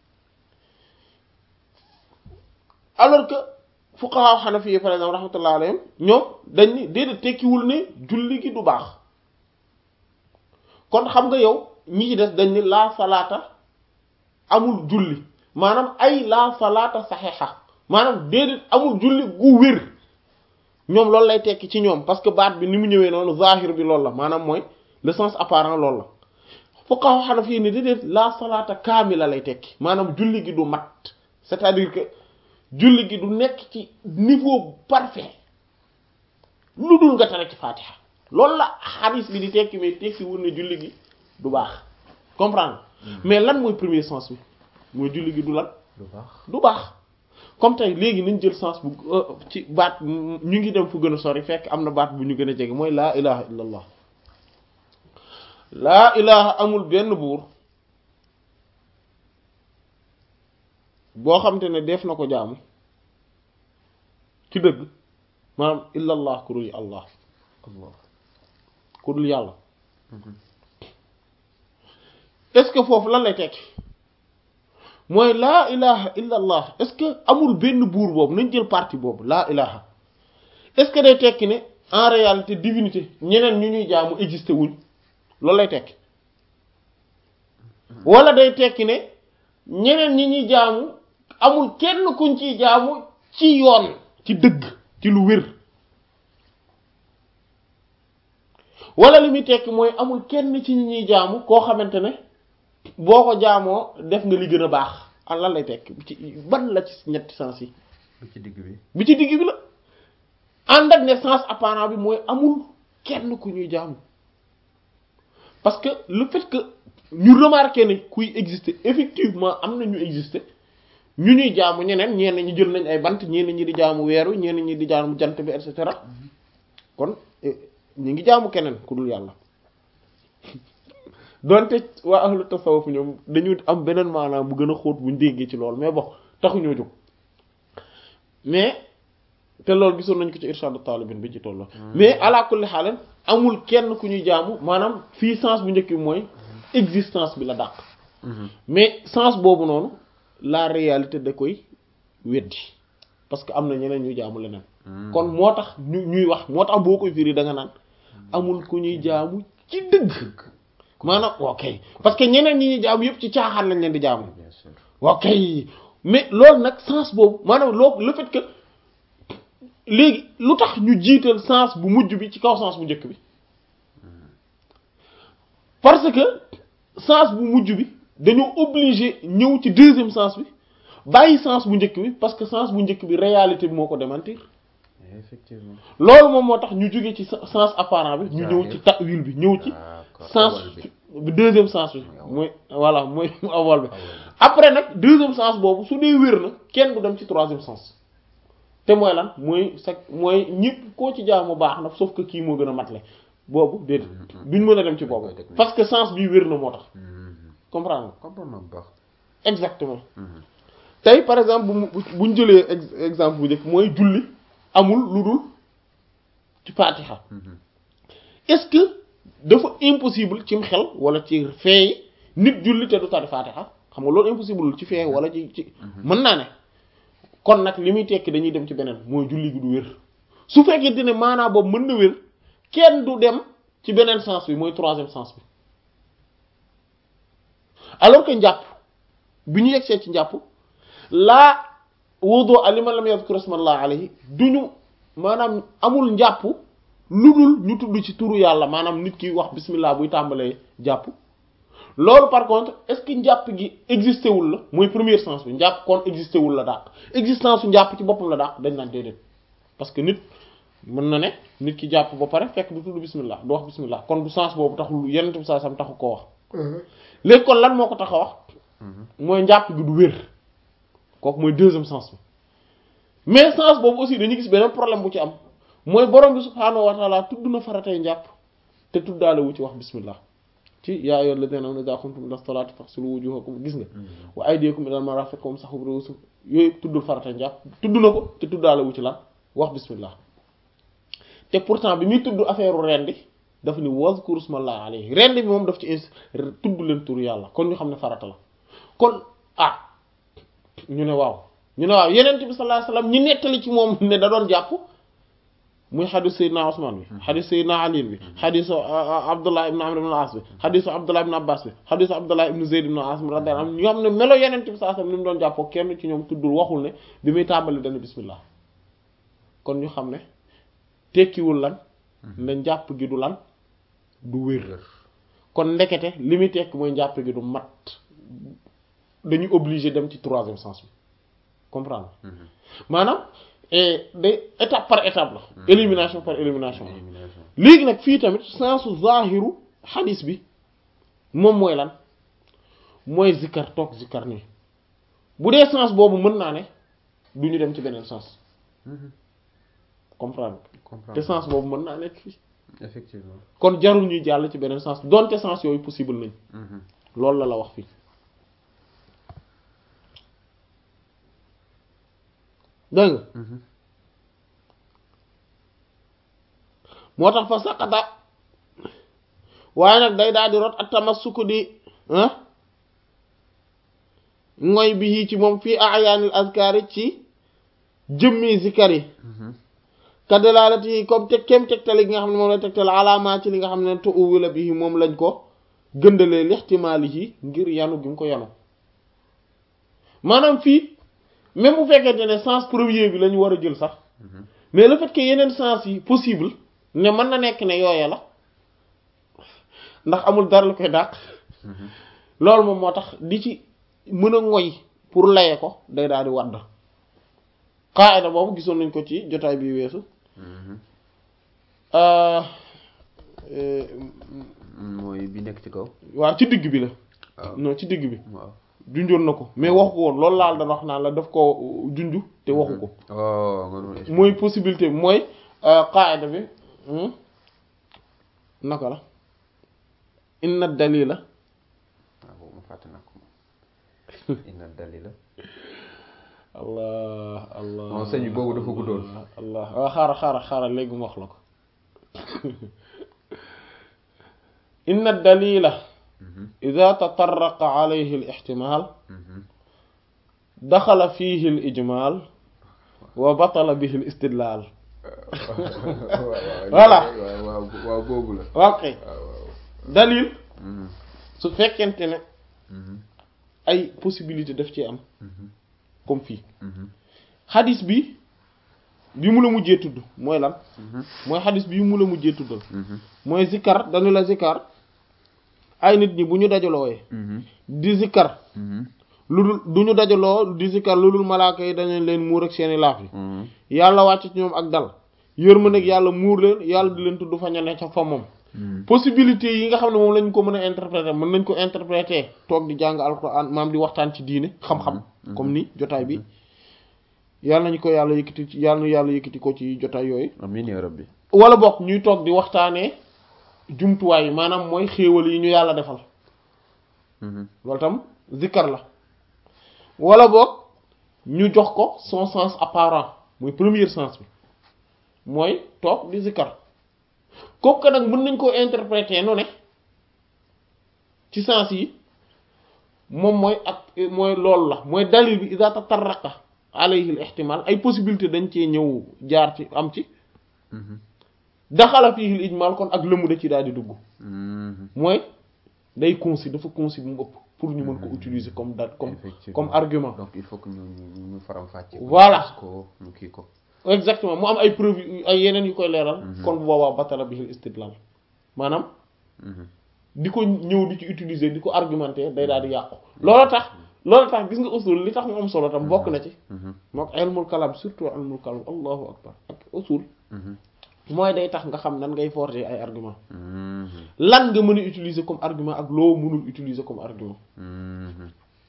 alors que fuqaha hanafi par exemple rahmatullah alayhim ñoom dañ ni déedéet tekkiwul ne julli gi du baax kon xam nga yow ñi ci des dañ ni laa salaata amul julli maanaam ay la salaata saxiixa maanaam déedéet amul julli gu wér ñoom loolu lay tekki ci ñoom parce que baat bi ni mu ñëwee noonu zahir bi loolu la maanaam mooy le sens apparent loolu la fuqaha hanafi ni déedéet la salaata kaamila lay tekki maanaam julli gi du mat c'est-à-dire que julli gi du nekk ci niveau parfait lu dul nga tare ci fatiha loolu la hadith bi di tekki mais tekki wul ne julli gi du baax comprendre mais lan mooy premier sens bi mooy julli gi du lan lu baax du baax comme tey léegi nañ jël sens bu ci baat ñu ngi dem fu gën a sori fekk am na baat bu ñu gën a jege mooy laa ilaha illallah laa ilaha amul benn buur boo xamante ne def na ko jaamu ci dëgg maanaam illallah ku dul allah allah ku dul yàlla est-ce que foofu lan lay tekki mooy laa ilaha illa allah est-ce que amul benn buur boobu nañ jël partie boobu laa ilaha est-ce que day tekki ne en réalité divinité ñeneen ñu ñuy jaamu existé wuñ loolu lay tekki wala day tekki ne ñeneen ñi ñuy jaamu amul kenn kuñ ciy jaamu ci yoon ci dëgg ci lu wér wala li muy tekki mooy amul kenn ci ñi ñuy jaamu koo xamante ne boo ko jaamoo def nga li gën a baax ah lan lay tekki ci ban la ci ñetti sens yi bi ci digg bi bi ci digg bi la ànd ak ne sens apparent bi mooy amul kenn ku ñuy jaamu parce que le fait que ñu remarqué ne kuy exister effectivement am na ñu exister ñu ñuy jaamu ñeneen ñenn ñi jël nañ ay bant ñenn ñi di jaamu weer wi ñenn ñi di jaamu jant bi et cetera kon ñu ngi jaamu keneen ku dul yàlla donte waa ahlu tasawuf ñoom dañu am beneen maanaam bu gën a xóot buñ déggee ci loolu mais bon taxuñoo jóg mais te loolu gisoon nañ ko ci irshadu talibin bi ci tolloo mais ala kulli xaalen amul kenn ku ñuy jaamu maanaam fii sens bu njëkk bi mooy existence bi la dàq mais sens boobu noonu la réalité da koy weddi parce que am na ñeneen ñuy jaamu leneen kon moo tax ñu ñuy wax moo tax boo koy firi da nga naan amul ku ñuy jaamu ci dëgg maanaam ok parce que ñeneen ñi ñuy jaamu yëpp ci caaxaan lañ leen di jaamu bien sûr ok mais loolu nag sens boobu maanaam loo le fait que léegi lu tax ñu jiital sens bu mujj bi ci kaw sens bu njëkk bi parce que sens bu mujj bi dañoo obligé ñëw ci deuxième sens bi bàyyi sens bu njëkk bi parce que sens bu njëkk bi réalité bi moo ko démentir effectivement loolu moom moo tax ñu jóge ci sens apparent bi ñu ñëw ci ta'wil bi ñëw ci d'accord sens awal bi bi deuxième sens bi mooy voilà mooy awal bi awal bi après nag deuxième sens boobu su dee wér na kenn du dem ci troisième sens te mooy lan mooy sa mooy ñëpp koo ci jaamu baax na sauf que kii moo gën a matle boobu déedéet duñ mën a dem ci boobu koy teg nii. parce que sens bi wér na moo tax Mhm. comprendre nga comprendre na bu baax exactement Mhm. tey par exemple bu mu buñ jëlee ex- exemple bu njëkk mooy julli amul lu dul ci faatiha Mhm. est-ce que dafa impossible cim xel wala ci feey nit julli te du tari faatiha xam nga loolu impossible ci feey wala ci ci mën naa ne kon nag li muy tekki dañuy dem ci beneen mooy julli gi du wér su fekkee ne maanaa boobu mën na wér kenn du dem ci beneen sens bi mooy troisième sens bi alors que njàpp bi ñu yegsee ci njàpp laa wudu aliman lam yadhkur ismallah alayhi duñu maanaam amul njàpp lu dul ñu tudd ci turu yàlla maanaam nit ki wax bismillah buy tàmbalee jàpp loolu par contre est-ce que njàpp gi existé wul la mooy premier sens bi njàpp kon existé wul la dàq existence su njàpp ci boppam la dàq dañ naan déedéet parce que nit mën na ne nit ki jàpp ba pare fekk du tudd bismillah du wax bismillah kon du sens boobu taxul yeneen bi saa sam taxu koo wax léegi kon lan moo ko tax a wax Mhm. mooy njàpp gi du wér kooku mooy deuxième sens bi mais sens boobu aussi dañuy gis beneen problème bu ci am mooy borom bi subhaanahu wa taala tudd na faratay njàpp te tuddaale wu ci wax bismillah ci yaa ayyuhal ladhina amanu idha qumtum ila salati faghsilu wujuhakum gis nga wa aydiyakum ila marafiq wamsahu bi ru'usikum yooyu tuddul faratay njàpp tudd na ko te tuddaale wu ci lan wax bismillah te pourtant bi muy tudd affaire rendi dafa ni wazkuru smallahi alayhi rendi bi moom daf ci ins tudd leen turu yàlla kon ñu xam ne farata la kon ah ñu ne waaw ñu ne waaw yeneen bi sallallahu alayhi wasallam ñi nettali ci moom ne da doon jàpp muy xadis Seydina Ousmane bi xadis Seydina Ali bi xadisu Abdullah ibn Amr ibn al-As bi xadisu Abdullah ibn Abbas bi xadisu Abdullah ibn Zayd ibn Asim radiyallahu anhu ñoo xam ne melo yeneen bi saa sam ni mu doon jàppoo kenn ci ñoom tuddul waxul ne bi muy tàmbali dana bismillah kon ñu xam ne tekkiwul lan ne njàpp gi du lan du wér kon ndekete li muy tekki mooy njàpp gi du mat dañu obligé dem ci troisième sens bi comprendre maanaam day étape par étape la élimination par élimination la léegi nag fii tamit sensu zahiru xadis bi moom mooy lan mooy zikkar toog zikkar nii bu dee sens boobu mën naa ne du ñu dem ci beneen sens comprendre te sens boobu mën naa nekk fii effectivement kon jarul ñuy jàll ci beneen sens donte sens yooyu possible nañ loolu la la wax fii dégg nga moo tax fa saqata waaye nag day daal di rot ak tamassuku di ngoy bi ci moom fii ayaanil azkaari ci jëmmi zikar yi ka dalaalati yi comme teg kem tegtali gi nga xam ne moom la tegtal alaamaa ci li nga xam ne to uwila bi moom lañ ko gëndalee lixtimaali yi ngir yanu gi mu ko yanu maanaam fii même bu fekkente ne sens premier bi la ñu war a jël sax mais le fait que yeneen sens yi possible ne mën na nekk ne yooya la ndax amul dara lu koy dàq loolu moom moo tax di ci mën a ngoy pour laye ko day daal di wadd qaida boobu gisoon nañ ko ci jotaay bi weesu mooy bi nekk ci kaw waaw ci digg bi la waaw non ci digg bi waaw junjoon na ko mais waxu ko woon loolu laal dana wax naan la daf ko junju te waxu ko oh nga doon expliquer. mooy possibilité bi mooy qaida bi naka la inna dalila waaw boobu ma fàtte naa ko moom inna dalila allah allah non sëñ bi boobu dafa guddoon allah waaw xaaral xaaral xaaral léegi mu wax la ko inna dalila ida tatarraqa alayhi al ihtimal daxala fihi al ijmal wa batala bihi al istidlal Voilà. waaw waaw waaw boobu la ok waaw waaw dalil Mhm. su fekkente ne Mhm. ay possibilité daf ci am Mhm. comme fii Mhm. xadis bi bi mu la mujjee tudd mooy lan Mhm. mooy xadis bi mu la mujjee tuddal Mhm. mooy zikkar dañu la zikkar ay nit ñi bu ñu dajalooyee Mhm. di zikkar Mhm. lu dul du ñu dajaloo di zikkar lu dul malaaka yi dañu leen muur ak seeni laaf yi Mhm. yàlla wàcc ci ñoom ak dal yërmande ak yàlla muur leen yàlla di leen tudd fa ña ne ca fa moom Mhm. possibilité yi nga xam ne moom lañ ko mën a interpréter mën nañ ko interpréter toog di jàng alquran maam di waxtaan ci diine xam-xam comme ni jotaay bi yàlla nañu ko yàlla yëkkati ci yàlla na yàlla yëkkati ko ci jotaay yooyu amiin yaa rabbi wala bokk ñuy toog di waxtaanee jumtuwaay yi maanaam mooy xéewal yi ñu yàlla defal Mhm. loolu tam zikkar la wala boog ñu jox ko son sens apparent mooy premier sens bi mooy toog di zikkar kooku nag mën nañ koo interpréter nu ne ci sens yi moom mooy ak mooy loolu la mooy dalil bi iza tatarraqa alayhi al ihtimal ay possibilité dañ cee ñëw jaar ci am ci Mhm. daxala fihi al ijmal kon ak lëmu da ci daal di dugg Mhm. mooy day concis dafa concis bu mu ëpp pour ñu mën ko utiliser comme date comme Effectivement. comme argument donc il faut que ñu ñu ñu faram fàcce ko Voilà. gis ko ñu kii ko exactement mu am ay preuve yu- ay yeneen yu koy leeral kon bu boobaa batala bihil istidlal maanaam Mhm. di ko ñëw di ci utiliser di ko argumenter day daal di yàqu loolu tax loolu tax gis nga usul li tax mu am solo tam bokk na ci Mhm. moo ko ilmul kalam surtout ilmul kalam allahu akbar ak usul Mhm. mooy day tax nga xam nan ngay forger ay argument Mhm. lan nga mën a utiliser comme argument ak loo mënul utiliser comme argument Mhm.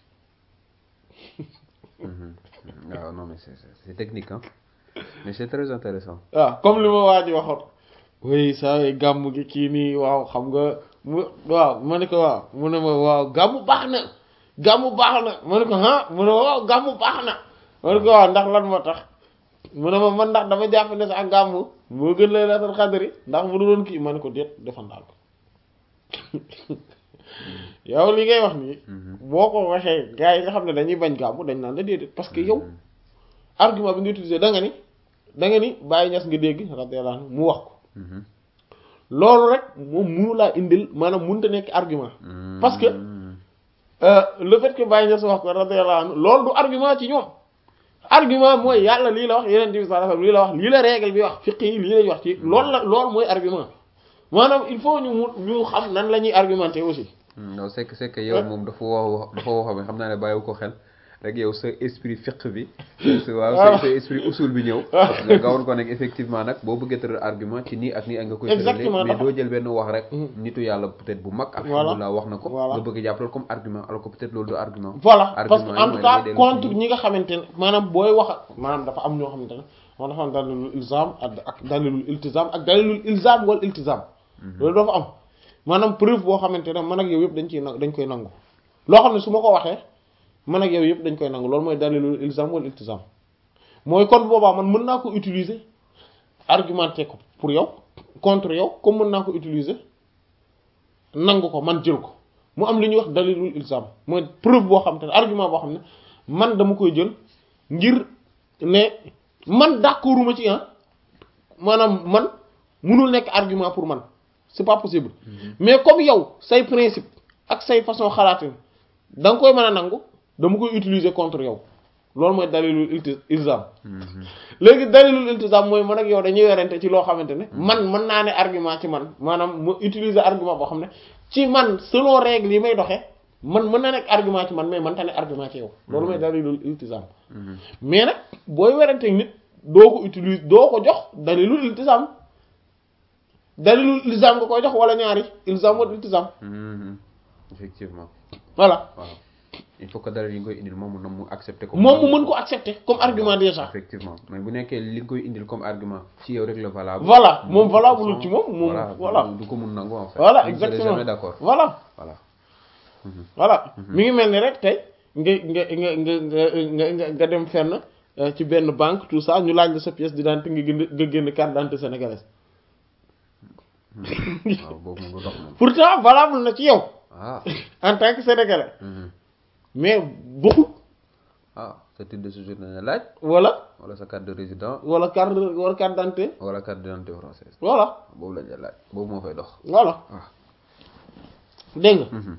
Mhm. waaw non mais c'est c'est- c'est technique hein mais c'est très intéressant waaw comme li ma waa ji waxoon oui saa yi gàmm gi kii nii waaw xam nga mu waaw ma ne ko waaw mu ne ma waaw gàmm baax na gàmm baax na ma ne ko ah mu ne ma waaw gàmm baax na ma ne ko waaw ndax lan moo tax mu ne ma man ndax dama jàpp ne sax gàmm moo gën laylatul xadri ndax mu doon kii ma ne ko déet defandal ko yow li ngay wax nii boo ko waxee gars yi nga xam ne dañuy bañ gàmm dañ naan la déedéet parce que yow argument bi nga utilisé da nga ni da nga ni Baye Niass nga dégg radiyallahu anhu mu wax ko Mhm. loolu rek moom munu laa indil maanaam mënut a nekk argument parce que Mhm. euh, le fait que Baye Niass wax ko radiyallahu anhu loolu du argument ci ñoom argument mooy yàlla lii la wax yeneen bi sallallahu alayhi wasallam lii la wax lii la règle bi wax fiqh yi lii lañ wax ci loolu la loolu mooy argument maanaam il faut ñu mu ñu xam nan la ñuy argumenter aussi non c'est que c'est que yow moom dafa wax dafa wax xam naa ne bàyyiwu ko xel rek yow sa esprit fiqh bi sa waaw sa sa esprit usul bi ñëw nga gawoon ko nekk effectivement nag boo bëggee tëral argument ci nii ak nii ak nga koy tëralee Exactement, mais dafa- doo jël benn wax rek nitu yàlla peut-être bu mag alhamdulilah wax na ko Voilà. nga bëgg jàpp loolu comme argument alors que peut-être loolu du argument voilà Argument parce que yi en mooy tout cas damay dellu contre ci- ñi nga xamante ne maanaam booy wax maanaam dafa am ñoo xamante ne moo dafa am dalilul ilzam ak ak dalilul iltizam ak dalilul ilzam wal iltizam loolu dafa am maanaam preuve boo xamante ne man ak yow yëpp dañ ciy na dañ koy nangu loo xam ne su ma ko waxee man ak yow yëpp dañ koy nangu loolu mooy dalilul ilzam wal iltizam mooy kon boobaa man mën naa ko utiliser argumenter ko pour yow contre yow comme mën naa ko utiliser nangu ko man jël ko mu am li ñuy wax dalilul ilzam mooy preuve boo xam te ne argument boo xam ne man dama koy jël ngir ne man d'accorduma ci ah maanaam man munul nekk argument pour man c'est pas possible mais comme yow say principe ak say façon xalaatin da nga koy mën a nangu dama koy utiliser contre yow loolu mooy dalilul ilti ilzam léegi dalilul iltizam mooy man ak yow dañuy werante ci loo xamante ne man mën naa ne argument ci man maanaam mu utiliser argument boo xam ne ci man selon règle yi may doxee man mën na nekk argument ci man mais man ta ne argument ci yow loolu mooy dalilul iltizam mais nag booy werante nit doo ko utiliser doo ko jox dalilul iltizam dalilul ilzam nga koy jox wala ñaari ilzam wala iltizam Mhm. effectivement voilà waaw il faut que dara yi nga koy indil moom mu mu accepter ko moom mu mën ko accepter comme argument déjà effectivement mais bu nekkee li nga koy indil comme argument ci yow rek la valable Voilà, moom de valable toute façon, ci moom, moom, voilà. du- du ko mun nangu en fait voilà Vous ne serez exactement jamais d'accord voilà voilà voilà mi ngi mel ni rek tey nga nga nga nga nga nga nga dem fenn euh, ci benn banque tout ça ñu laaj la sa pièce d'identité nga génn nga génn carte d'identité sénégalaise waaw boobu moom du dox moom pourtant valable na ci yow ah en tant que sénégalais mhm. mais bokkul ah sa titre de séjour na laaj wala wala sa carte de résident wala carte wala carte d'identité wala carte d'identité française voilà boobu lañ la laaj boobu moo fay dox voilà ah dégg nga Mhm.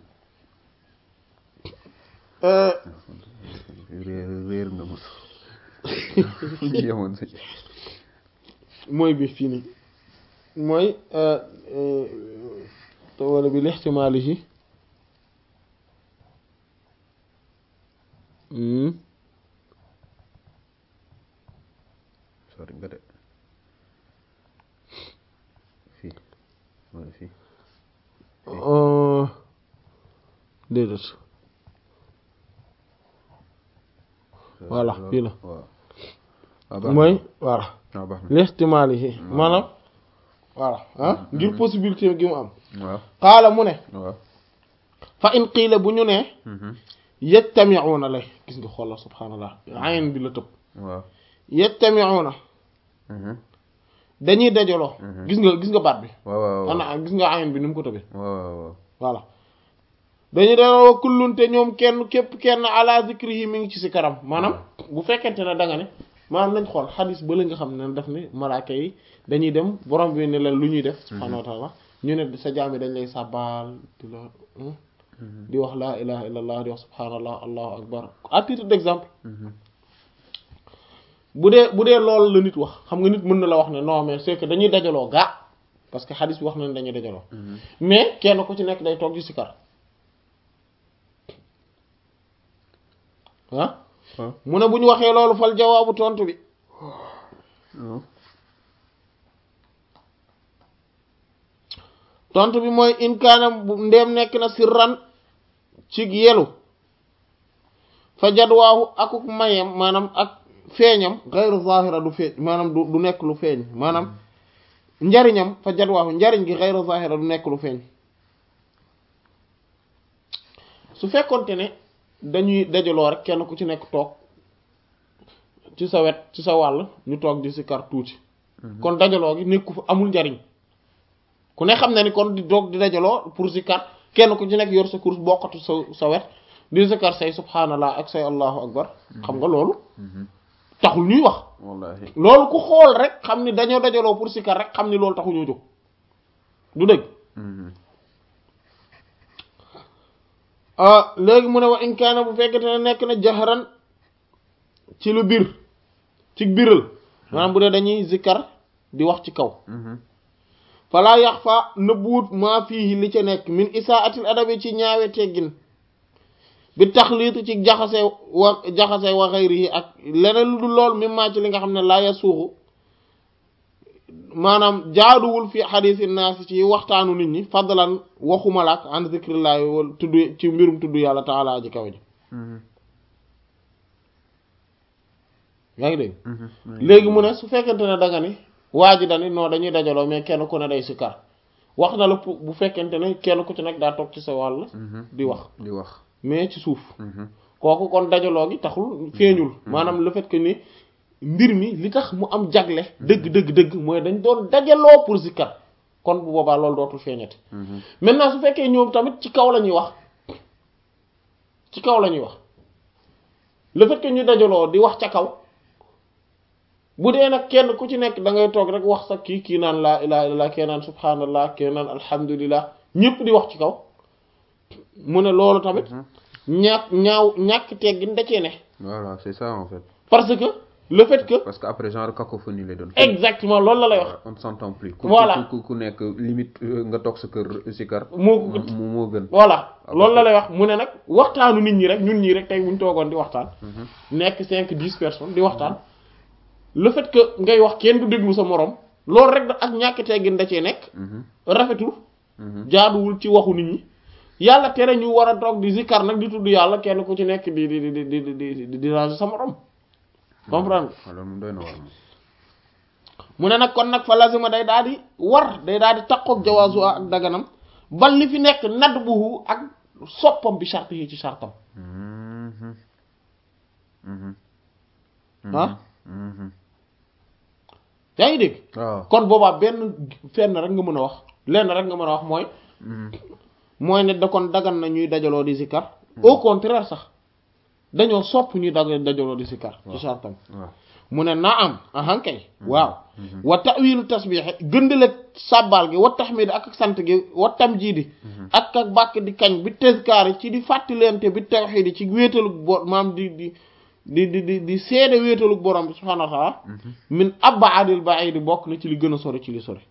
euh, réer réer nga mos yemoon si mooy bi fii nii mooy euh, euh, te wala bi lixtimaalihi hmm sori nga de fii mooy fii Euh, déedéet Voilà, fii la. waaw waaw baax na. mooy voilà waaw baax na lixtimaalihi maanaam voilà ah ngir possibilité gi mu am waaw xaala mu ne waaw fa in qiila bu ñu ne Mhm. yajtami'una lay gis nga xoolal subhaanallah ayn bi la tëb waaw yajtami'una Mhm. dañuy dajaloo gis nga gis nga baat bi waaw waaw waaw ana gis nga ayn bi ni mu ko tëbee waaw waaw waaw voilà dañuy dajaloo kullunte ñoom kenn képp kenn ala zikrihi mi ngi ci si karam maanaam bu fekkente ne da nga ne maanaam nañ xool xadis ba la nga xam ne daf ne malaaka yi dañuy dem borom bi ne leen lu ñuy def subhaanahu wa taala ñu ne sa jaam yi dañ lay sàbbaal di la di wax laa ilaha illa allah di wax subhaanallah allahu akbar à titre d'exemple Mhm. bu dee bu dee loolu la nit wax xam nga nit mën na la wax ne non mais c'est que dañuy dajaloo gaa parce que xadis bi wax na ne dañuy dajaloo Mhm. mais kenn ku ci nekk day toog di sikar ah waaw mu ne bu ñu waxee loolu fal jawaabu tontu bi waaw tontu bi mooy in kaana bu ndeem nekk na sirran ci yelu fa jadwaahu akuk mayem maanaam ak feeñam gayru zahira du feeñ maanaam du du nekk lu feeñ maanaam njariñam fa jadwaahu njariñ gi gayru zahira du nekk lu feeñ su fekkonte ne dañuy dajaloo rek kenn ku ci nekk toog ci sa wet ci sa wàll ñu toog di sikar tuuti kon dajaloo gi nekku fa amul njariñ ku ne xam na ni kon di doog di dajaloo pour sikar kenn ku ci nekk yor sa course bokkatu sa sa wet di sikar say subhanallah ak say allahu akbar xam nga loolu taxul ñuy wax wallahi loolu ku xool rek xam ni dañoo dajaloo pour sikar rek xam ni loolu taxu ñoo jóg du dëgg Mhm. ah léegi mu ne wa in kaana bu fekkente ne nekk na jaxaran ci lu bir ci biral maanaam bu dee dañuy zikkar di wax ci kaw Mhm. falaa yax fa nëbbuwut maa fii li ca nekk min isaatil adabi ci ñaawe teggin bi taxliitu ci jaxase wa jaxase wa xayrihi ak leneen lu dul lool mi maa ci li nga xam ne laa ya suuxu maanaam jaaduwul fi xadiisi naas ci waxtaanu nit ñi fadlan waxumalaak an zikrillahi wala tudd ci mbirum tudd yàlla taala aji kaw ji Mhm. yaa ngi dégg Mhm. léegi mu ne su fekkente ne da nga ni waa ji dani non dañuy dajaloo mais kenn ku ne day sikkar wax na la pu- bu fekkente ne kenn ku ci nekk daa toog ci sa wàll Mhm. di wax di wax mais ci suuf Mhm. kooku kon dajaloo gi taxul feeñul maanaam le fait que ni mbir mi li tax mu am jagle dëgg dëgg dëgg mooy dañ doon dajaloo pour sikkar kon bu boobaa loolu dootul feeñati Mhm. maintenant su fekkee ñoom tamit ci kaw la ñuy wax ci kaw la ñuy wax le fait que ñu dajaloo di wax ca kaw bu dee nag kenn ku ci nekk da ngay toog rek wax sa kii kii naan laa ilaha illallah kii naan subhanallah kii naan alhamdulillah ñëpp di wax ci kaw mu ne loolu tamit ñàkk ñaaw ñàkk teggin da cee ne voilà c'est ça en fait parce que le fait que parce que après genre cacophonie lay doon exactement loolu la lay wax on ne s'entend plus ku Voilà. ku ku nekk limite euh, nga toog sa kër sikar moo mu moo gën voilà Ah, loolu la parce lay wax mu ne nag waxtaanu nit ñi rek ñun ñii rek tey buñ toogoon di waxtaan Mhm. nekk cinq dix personnes di waxtaan le fait que ngay wax kenn du déglu sa morom loolu rek da ak ñàkk teggin da cee nekk Mhm. rafetul Mhm. jaaduwul ci waxu nit ñi yàlla tere ñu war a toog di zikkar nag di tudd yàlla kenn ku ci nekk di di di di di di di déranger sa morom comprendre nga alors moom doy na war moom mu ne nag kon nag fa lazima day daal di war day daal di takkook jawaazu ak daganam bal li fi nekk nadd buhu ak soppam bi charte yi ci chartam Mhm. Mhm. ah Mhm. yaa ngi dégg waaw kon boobaa benn fenn rek nga mën a wax lenn rek nga mën a wax mooy Mhm. mooy ne da kon dagan na ñuy dajaloo di zikkar au contraire sax dañoo sopp ñuy dag dajaloo di zikkar ci chartam waaw mu ne naa am ahankay waaw wa ta'wilu tasbiix gëndale sàbbaal gi wa tahmid ak ak sant gi wa tamjiidi ak ak bàkk di kañ bi tezkaari ci di fàttalente bi tawxiid ci wéetalug bo maam di di di di di di seede wéetalug borom bi subhaanahu wa taala min ab'adil ba'iid bokk na ci li gën a sori ci li sori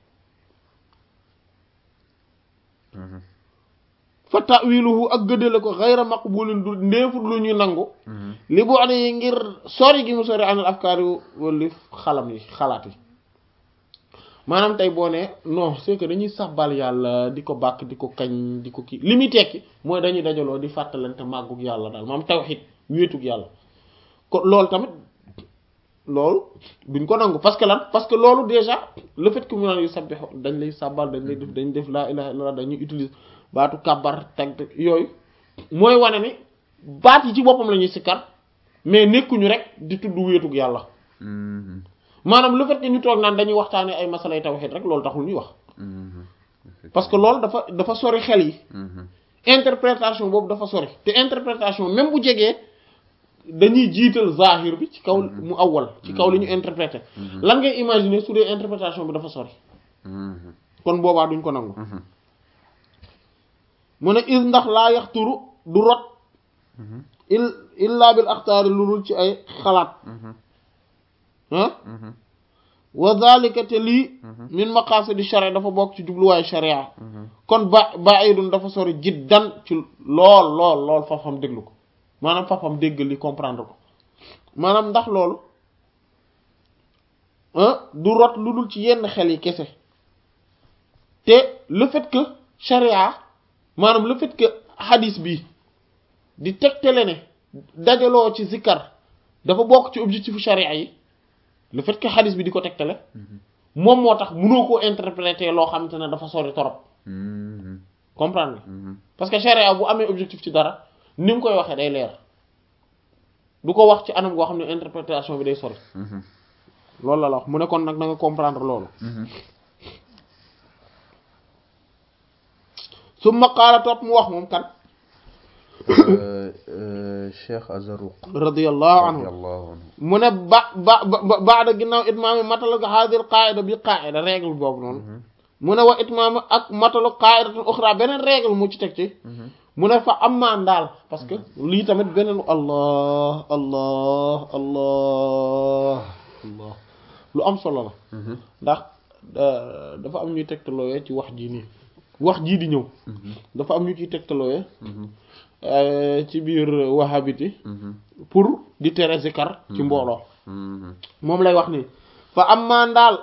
Mhm. fa ta'wiluhu ak gëddale ko xayra maqbulin du ndeefut lu ñuy nangu Mhm. li bu ane yi ngir sori gi mu sori anal afkaar yu wala xalam yi xalaat yi maanaam tey boo ne non c'est que dañuy sabbal yàlla di ko bàkk di ko kañ di ko kii li muy tekki mooy dañuy dajaloo di fàttalante màggug yàlla daal maam tawhid wéetug yàlla ko loolu tamit loolu duñ ko nangu parce que lan parce que loolu déjà le fait que mu naan yu sabbixu dañ lay sabbal dañ lay def dañ def laa ilaha illallah dañuy utiliser baatu kàbbar tag tag yooyu mooy wane ni baat yi ci boppam la ñuy sikkar mais nekkuñu rek di tudd wéetug yàlla Mhm. maanaam le fait que ñu toog naan dañuy waxtaanee ay masalay tawhid rek loolu taxul ñuy wax Mhm. parce que loolu dafa dafa sori xel yi Mhm. interprétation boobu dafa sori te interprétation même bu jegee dañuy jiital zahir bi ci kaw mu awwal ci kaw li ñu interprété lan ngay imaginer su dee interprétation bi dafa sori Mhm. kon boobaa duñ ko nangu Mhm. mu ne is ndax laa yaxturu du rot Mhm. il illa bil axtaari lu dul ci ay xalaat Mhm. ah Mhm. wa zalika te lii min maqasidi sharia dafa bokk ci jubluwaayu sharia Mhm. kon ba ba'idun dafa sori jiddan ci lool lool lool fafam déglu ko maanaam fafam dégg li comprendre ko maanaam ndax loolu ah du rot lu dul ci yenn xel yi kese te le fait que sharia maanaam le fait que hadis bi di tegtale ne dajaloo ci zikkar dafa bokk ci objectifu sharia yi le fait que hadis bi di ko tegtale moom moo tax mënoo koo interpréter loo xamante ne dafa sori torop Mhm. comprendre nga Mhm. parce que sharia bu amee objectif ci dara ni mu koy waxee day leer du ko wax ci anam goo xam ne interprétation bi day sori Mhm. loolu la la wax mu ne kon nag na nga comprendre loolu Mhm. su ma qaala topp mu wax moom kan Cheikh Azaruq radiyallahu anhu radiyallahu anhu mu ne ba ba ba baada ginnaaw itmaami matal ko haadil qaida bi qaida règle boobu noonu mu ne wa itmaami ak matalu qaidatul uxra beneen règle mu ci teg ci mu ne fa ammaan daal parce que lii tamit beneen allah allah allah allah lu am solo la ndax dafa am ñuy tegtalooyee ci wax jii nii wax jii di ñëw dafa am ñu ciy tegtalooyee ci biir wahabiti pour di tere zikar ci mbooloo moom lay wax nii fa ammaan daal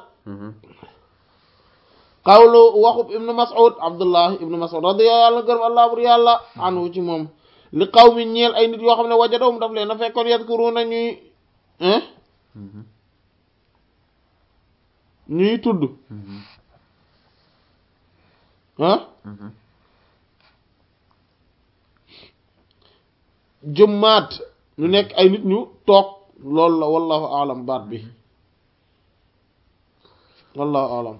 qawlu waxub ibnu mas'ud abdullah ibnu mas'ud radiyallahu gërëm allah bur yàlla anhu ci moom li qaw mi ñeel ay nit yoo xam ne wajadahum daf leen a fekkoon yadkuruna ñuy ñuy tudd ah jëmmaat ñu nekk ay nit ñu toog loolu la wallahu alam baat bi wallahu alam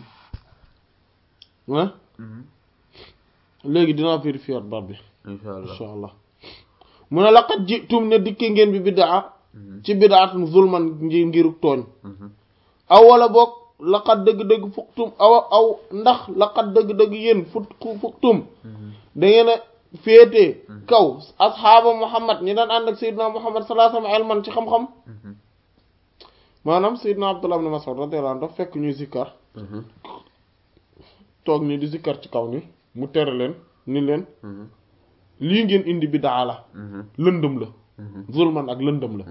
ah léegi dinaa vérifier baat bi insha allah insha allah mu ne laqad jitum ne dikke ngeen bi biddaa ci biddaatun zulman ngi ngiru tooñ aw wala boog laqad dëgg-dëgg fuktum aw aw ndax laqad dëgg-dëgg yéen fut fuktum da ngeen a féetee kaw asxaaba muhammad ñi daan ànd ak sayyidina muhammad sallallahu alayhi wa sallam ilman ci xam-xam maanaam sayyidina abdullah ibn mas'ud radiyallahu anhu daf fekk ñuy zikkar toog ni di zikkar ci kaw ni mu tere leen ni leen lii ngeen indi bidaa la lëndëm la zulman ak lëndëm la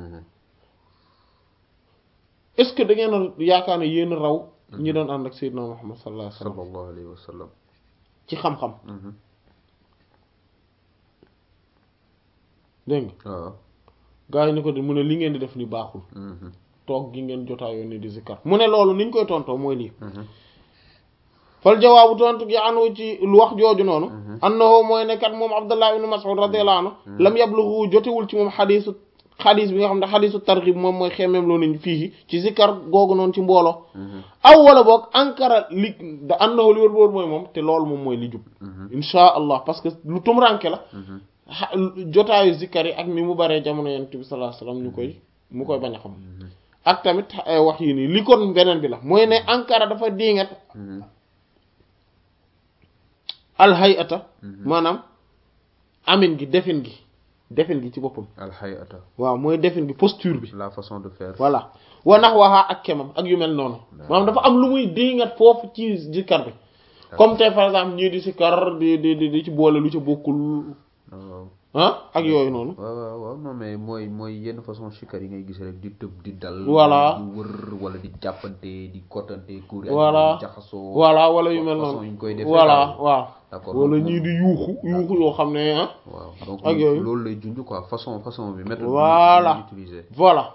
est-ce que da ngeen a yaakaar ne yéen raw ñi doon ànd ak sayyidina muhammad sallallahu alayhi wa sallam sallallahu alayhi wa sallam ci xam-xam dégg nga waaw gaa yi ni ko di mu ne li ngeen di def ni baaxul toog gi ngeen jotaayoo ni di zikkar mu ne loolu niñ koy tontoo mooy lii fal jawaabu tontu gi anu ci lu wax jooju noonu annahu mooy ne kat moom abdullah ibn mas'ud radiyallahu anhu lam yablughu jotewul ci moom xadiisu xadiis bi nga xam ne xadiisu targhib moom mooy xemeem loo nañ fii ci zikkar googu noonu ci mbooloo aw wala boog ankara li da annahu li wër wër mooy moom te loolu moom mooy li jub insha allah parce que lu tumranke la jotaayu zikkar yi ak ni mu baree jamono yonent bi sallallahu alayhi wasallam ñu koy mu koy bañ a xam ak tamit wax yi nii li kon beneen bi la mooy ne ankara dafa diingat alhayata maanaam amin gi defin gi defin gi ci boppam alhayata waaw mooy defin gi posture bi la façon de faire voilà wa nax waxaa ak kemam ak yu mel noonu maanaam dafa am lu muy diingat foofu ci zikkar bi comme tey par exemple ñii di sikkar di di di di ci boole lu ci bokkul waaw ah ak yooyu noonu waaw waaw waaw non mais mooy mooy yenn façon sikkar yi ngay gis rek di tëb di dal Voilà. di wër wala di jàppante di kottante kuur Voilà. jaxasoo voilà wala yu mel façon noonu yi ñu koy defee voilà daal. waaw d'accord wala donc ñii di yuuxu yuuxu yoo xam ne ah waaw donc ak yooyu. loolu lay junj quoi façon façon bi méthode Voilà. bi ñuy utiliser voilà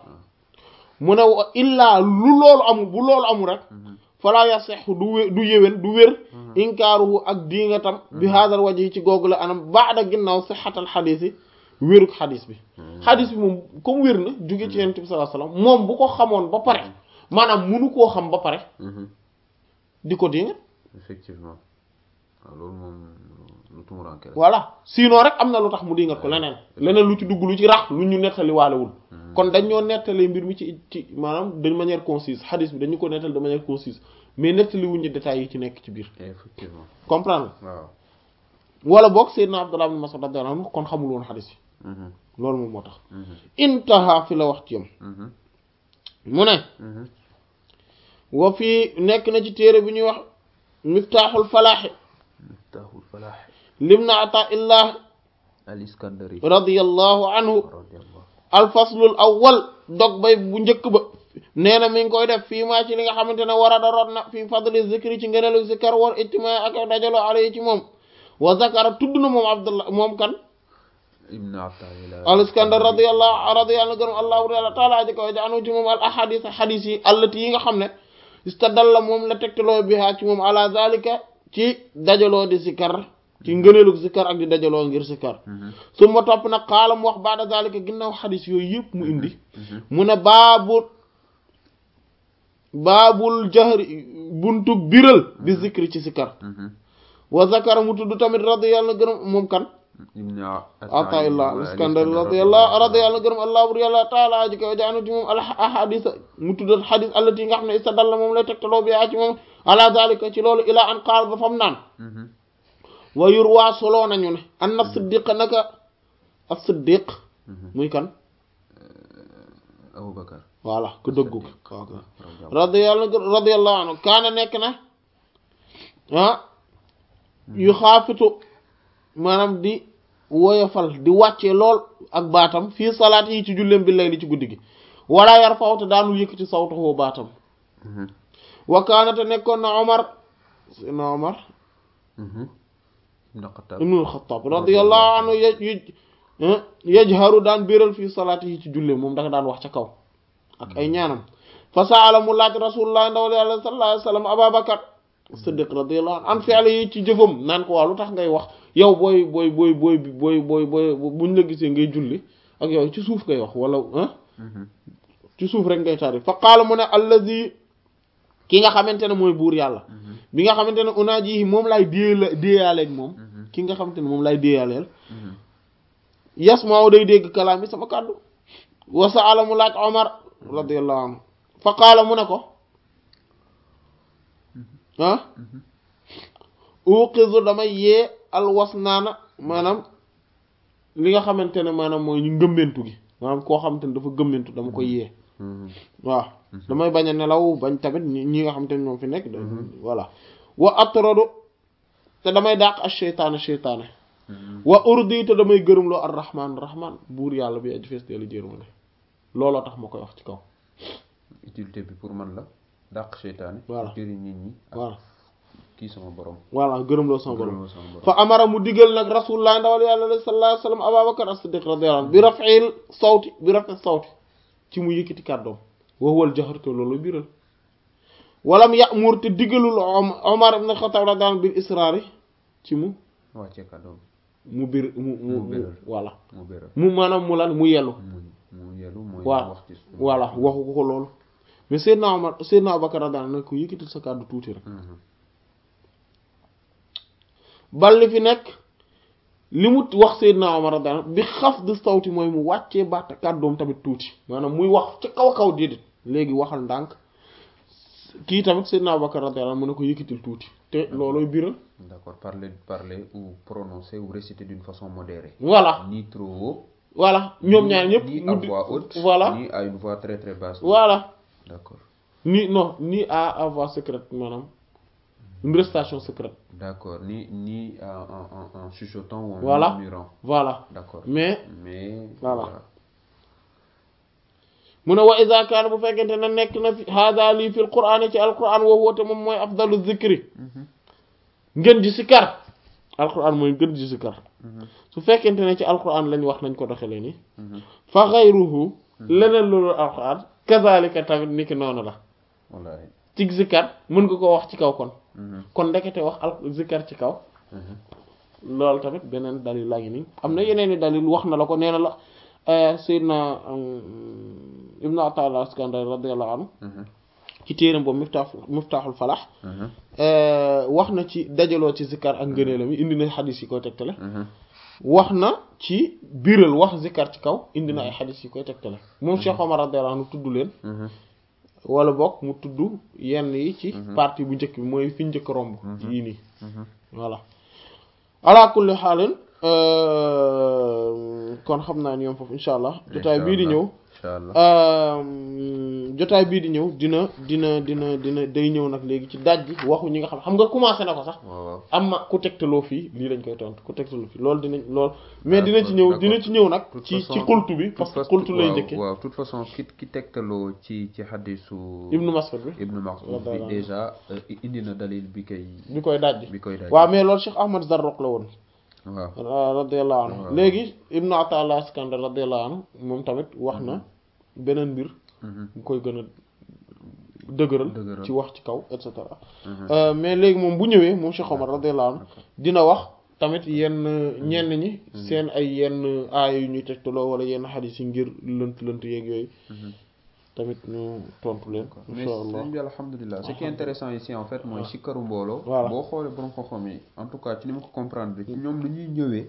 mu ne wa illaa lu loolu amul bu loolu amul rek fala yasexu du wé du yéwén du wér inkaaruhu ak diingatam bi haadal waji yi ci googu la anam baada ginnaaw sixatal xadiis yi wéruk xadiis bi xadiis bi moom comme wér na jóge ci yonent bi sallallahu alayhi wasallam moom bu ko xamoon ba pare maanaam munu koo xam ba pare Mhm. di ko diingat effectivement waaw loolu moom lu tumuranke la voilà sinon rek am na lu tax mu diingat ko leneen leneen lu ci dugg lu ci rax lu ñu nettali waalewul kon dañ ñoo nettali mbir mi ci ci maanaam de manière concise xadiis bi dañu ko nettali de manière concise mais nettali wuñ ci détails yi ci nekk ci biir effectivement comprendre waaw wala boog Seydina Abdullah ibn Mas'ud radiyallahu anhu kon xamul woon xadiis yi Mhm. loolu moom moo tax Mhm. intaha fi la wax ci yam Mhm. mu ne Mhm. wa fii nekk na ci téere bi ñuy wax miftaaxul falaaxi miftahul falah limna ata illah al iskandari radiyallahu anhu radiyallahu alfaslul awwal dog bay bu njëkk ba nee na mi ngi koy def fii maa ci li nga xamante ne war a da rot na fii fadli zikri ci ngëneelu zikar war ijtimaa ak dajaloo alayhi ci moom wa zakara tudd na moom abdullah moom kan ibn Ata'illah al iskandar radiyallahu radiyallahu gërëm allahu taala aji ko ja anu ci moom al ahadis xadis yi allati yi nga xam ne istadalla moom la tegtaloo biha ci moom ala zalika ci dajaloo di zikar ci ngëneelu zikar ak di dajaloo ngir zikar su ma topp nag xaalam wax baada zalika ginnaaw xadis yooyu yëpp mu indi mu ne baabul baabul jahri buntu biral bi zikri ci zikar wa zakara mu tudd tamit radiyallahu gërëm moom kan ibn Ataillah al-Iskandari radiyallahu radiyallahu gërëm allah bur yàlla taala ji kaw jaanu ci moom al ahadis mu tuddal xadis allati nga xam ne istadalla moom lay tegtaloo bi yaa ci moom ala dalika ci loolu ila an qaal ba fam naan wa yurwa soloo nañu ne an na siddiq naka as siddiq muy kan Abubakar voilà ku dëggu ko radiyallahu radiyallahu anhu kaana nekk na ah yu xaafitu maanaam di woyofal di wàccee lool ak baatam fii salaat yi ci julleem bi lay li ci guddi gi wala yar fawte daanul yëkkati sawtahu baatam wa kaana te nekkoon na Omar na Omar ibnul Xattaab radiyallahu anhu yaj yajharu daan biral fii salaat yi ci julleem moom dafa daan wax ca kaw ak ay ñaanam fa saala mu laaj rasulullah ndawal yàlla sallallahu alayhi wa sallam Ababakar Siddiq radiyallahu anhu an fi'li yi ci jëfam naan ko waa lu tax ngay wax yow booy booy booy booy booy booy booy buñ la gisee ngay julli ak yow ci suuf ngay wax wala ah ci suuf rek ngay tari fa qaala mu ne allazi ki nga xamante ne mooy buur yàlla bi nga xamante ne unaaji moom laay déela déeyaaleeg moom ki nga xamante ne moom laay déeyaaleel yasmaaw day dégg kalaam bi sama kàddu wa saala mu laaj Omar radiyallahu anhu fa qaala mu ne ko ah uqizu damay yee alwas naana maanaam li nga xamante ne maanaam mooy ñu ngëmmentu gi maanaam koo xamante ne dafa gëmmentu dama koy yee waaw damay bañ a nelaw bañ tamit ñi nga xamante ne ñoom fi nekk voilà wa atrodu te damay dàq ak cheytaane cheytaane wa urdi te damay gërëm loo ar rahman rahman buur yàlla bi aji fees teelu jërma ne looloo tax ma koy wax ci kaw utilité bi pour man la dàq cheytaane voilà jëriñ nit ñi voilà kii sama borom voilà gërëm loo sama borom gërëm sama borom fa amara mu digal nag rasulullah ndawal yàlla sallallahu alayhi wa sallam ababakar as-siddiq radiyallahu anhu bi raf'il sawti bi raf'i sawti ci mu yëkkati kàddoom wa huwa al-jahr te loolu biral walam ya'mur te digalul omar ibn khattab radiyallahu anhu bil israari ci mu wàccee kàddoom mu bir mu mu Mu mu biral. voilà mu béral mu maanaam mu lan mu yellu mu mu yelu mooy waaw wax ci suuf voilà waxu ko ko loolu mais Seydina Omar Seydina Abubakar radiyallahu anhu ko yëkkatil sa kàddu tuuti rek Mhm. balli fi nekk li mu wax Seydina Omar radiyallahu anhu bi xaf de sawti mooy mu wàccee baat kàddoom tamit tuuti maanaam muy wax ca kaw kaw déedéet léegi waxal ndànk kii tamit Seydina Abubakar radiyallahu anhu mu ne ko yëkkatil tuuti te loolooy biral d'accord parler parler ou prononcer ou réciter d'une façon modérée voilà ni trop haut voilà ñoom ñaar ñëpp ni mu à di- voix haute voilà ni à une voix très très basse voilà d'accord ni non ni à avoir secrète maanaam une récitation secrète d'accord ni ni en en en, en chuchotant ou en Voilà. murmurant voilà d'accord mais mais Voilà. mu ne wa iza kaana bu fekkente ne nekk na fi hada lii fi alquran ci alquran woo woote moom mooy afdalu zikri Mhm. ngën ji sikar alquran mooy ngën ji sikar Mhm. su fekkente ne ci alquran lañ wax nañ ko doxalee nii Mhm. fa xayruhu leneen loolu alquran kazalika tamit niki noonu la wallahi ci zikar mën nga ko wax ci kaw kon Mhm. kon ndekete wax al zikar ci kaw Mhm. loolu tamit beneen dalil laa ngi nii am na yeneen i dalil wax na la ko nee na la Seydina Ibnu Ata'illah Iskandari radiyallahu anhu Mhm. ci téeram boobu miftaax miftaaxul falax Mhm. wax na ci dajaloo ci zikkar ak ngëneelam yi indi na xadis yi koy tegtale Mhm. wax na ci biral wax zikkar ci kaw indi na ay xadis yi koy tegtale moom Cheikh Omar radiyallahu anhu tudd leen Mhm. wala bokk mu tudd yenn yi ci partie bu njëkk bi mooy fi njëkk romb yii nii Mhm. voilà ala kulli xaalin kon xam naa ni yoom foofu incha allah jotaay bii di ñëw incha allah jotaay bii di ñëw dina dina dina dina day ñëw nag léegi ci daj ji waxu ñi nga xam xam nga commencé na ko sax waaw waaw am ma ku tegtaloo fii lii lañ koy tontu ku tegtaloo fii loolu dinañ loolu mais dina ci ñëw dina ci ñëw nag toute ci façon- ci xultu bi toute parce que façon- xultu lay waaw, njëkke waaw toute façon ki ki tegtaloo ci ci xadisu Ibnu Mas'ud bi Ibnu Mas'ud bi Radiyallahu anhu. déjà euh, indi na dalil bi koy bi koy daj bi koy daj waaw mais loolu Cheikh Ahmad Zarruq la woon waaw radiyallahu anhu waaw. léegi Ibnu Ata'illah Iskandar radiyallahu anhu moom tamit wax na beneen mbir Mhm. bu koy gën a dëgëral Dëgëral. ci wax ci kaw et cetera Mhm. Euh, mais léegi moom bu ñëwee moom Cheikh Omar radiyallahu anhu dina wax tamit yenn ñenn ñi seen ay yenn aaya yu ñuy tegtaloo wala yenn xadis yi ngir lënt lënt yeeg yooyu Mhm. tamit ñu tontu leen mais insha allah sëñ bi alhamdulilah ce qui est intéressant ici en fait mooy sikkaru mbooloo Voilà. boo xoolee borom xam-xam yi en tout cas ci ni ma ko comprendre ci ñoom lu ñuy ñëwee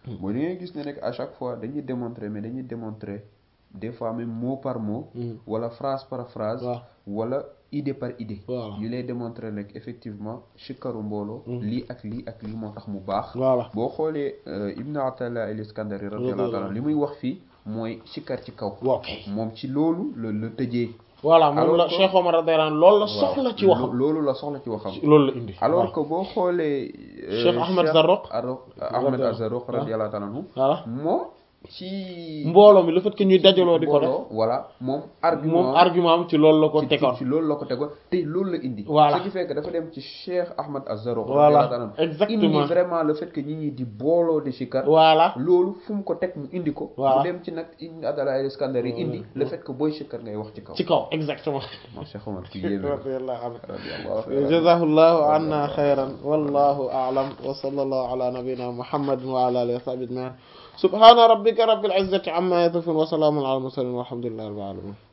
mooy da ngay gis ne rek à chaque fois dañuy démontrer mais dañuy démontrer des fois même mot par mot wala phrase par phrase waaw wala idée par idée Voilà. yu lay démontrer rek effectivement sikkaru mbooloo lii ak lii ak lii moo tax mu baax voilà boo xoolee Ibn Atalla al Iskandari radiyallahu ta'ala li muy wax fii mooy sikkar ci kaw waaw kay moom ci loolu la la tëjee voilà moom Alors la que- Cheikh Omar radiyallahu anhu loolu la soxla ci waxam loolu la soxla ci waxam loolu la indi alors que boo xoolee euh, Cheikh Ahmed Zarruq. Aro- Ahmed Zarruq radiyallahu ta'ala anhu voilà moom ci mbooloo mi le fait que ñuy dajaloo di ko def mbooloo, voilà moom argument moom argument am ci loolu la ko ci- tegoon ci loolu la ko tegoon te loolu la indi Voilà. ce qui fait que dafa dem ci Cheikh Ahmed Az-Zarruq Voilà, radiyallahu ta'ala anhu. exactement. indi vraiment le fait que ñi ñi di booloo di sikar voilà loolu fu mu ko teg mu indi ko Voilà. mu dem ci nag Ibn Atalla al-Iskandari indi le fait que booy sikar ngay wax ci kaw ci kaw exactement moom Cheikh Omar ku yéeme la. radiyallahu anhu radiyallahu ta'ala. jazahullahu anna khayran wallahu a'lam wa sallallahu ala nabiyyina muhammadin wa ala alihi wa sahbihi ajma'in subhana rabbika rabbil izzati amma yasifun wa salamun ala al mursalin walhamdulillahi rabbil alamin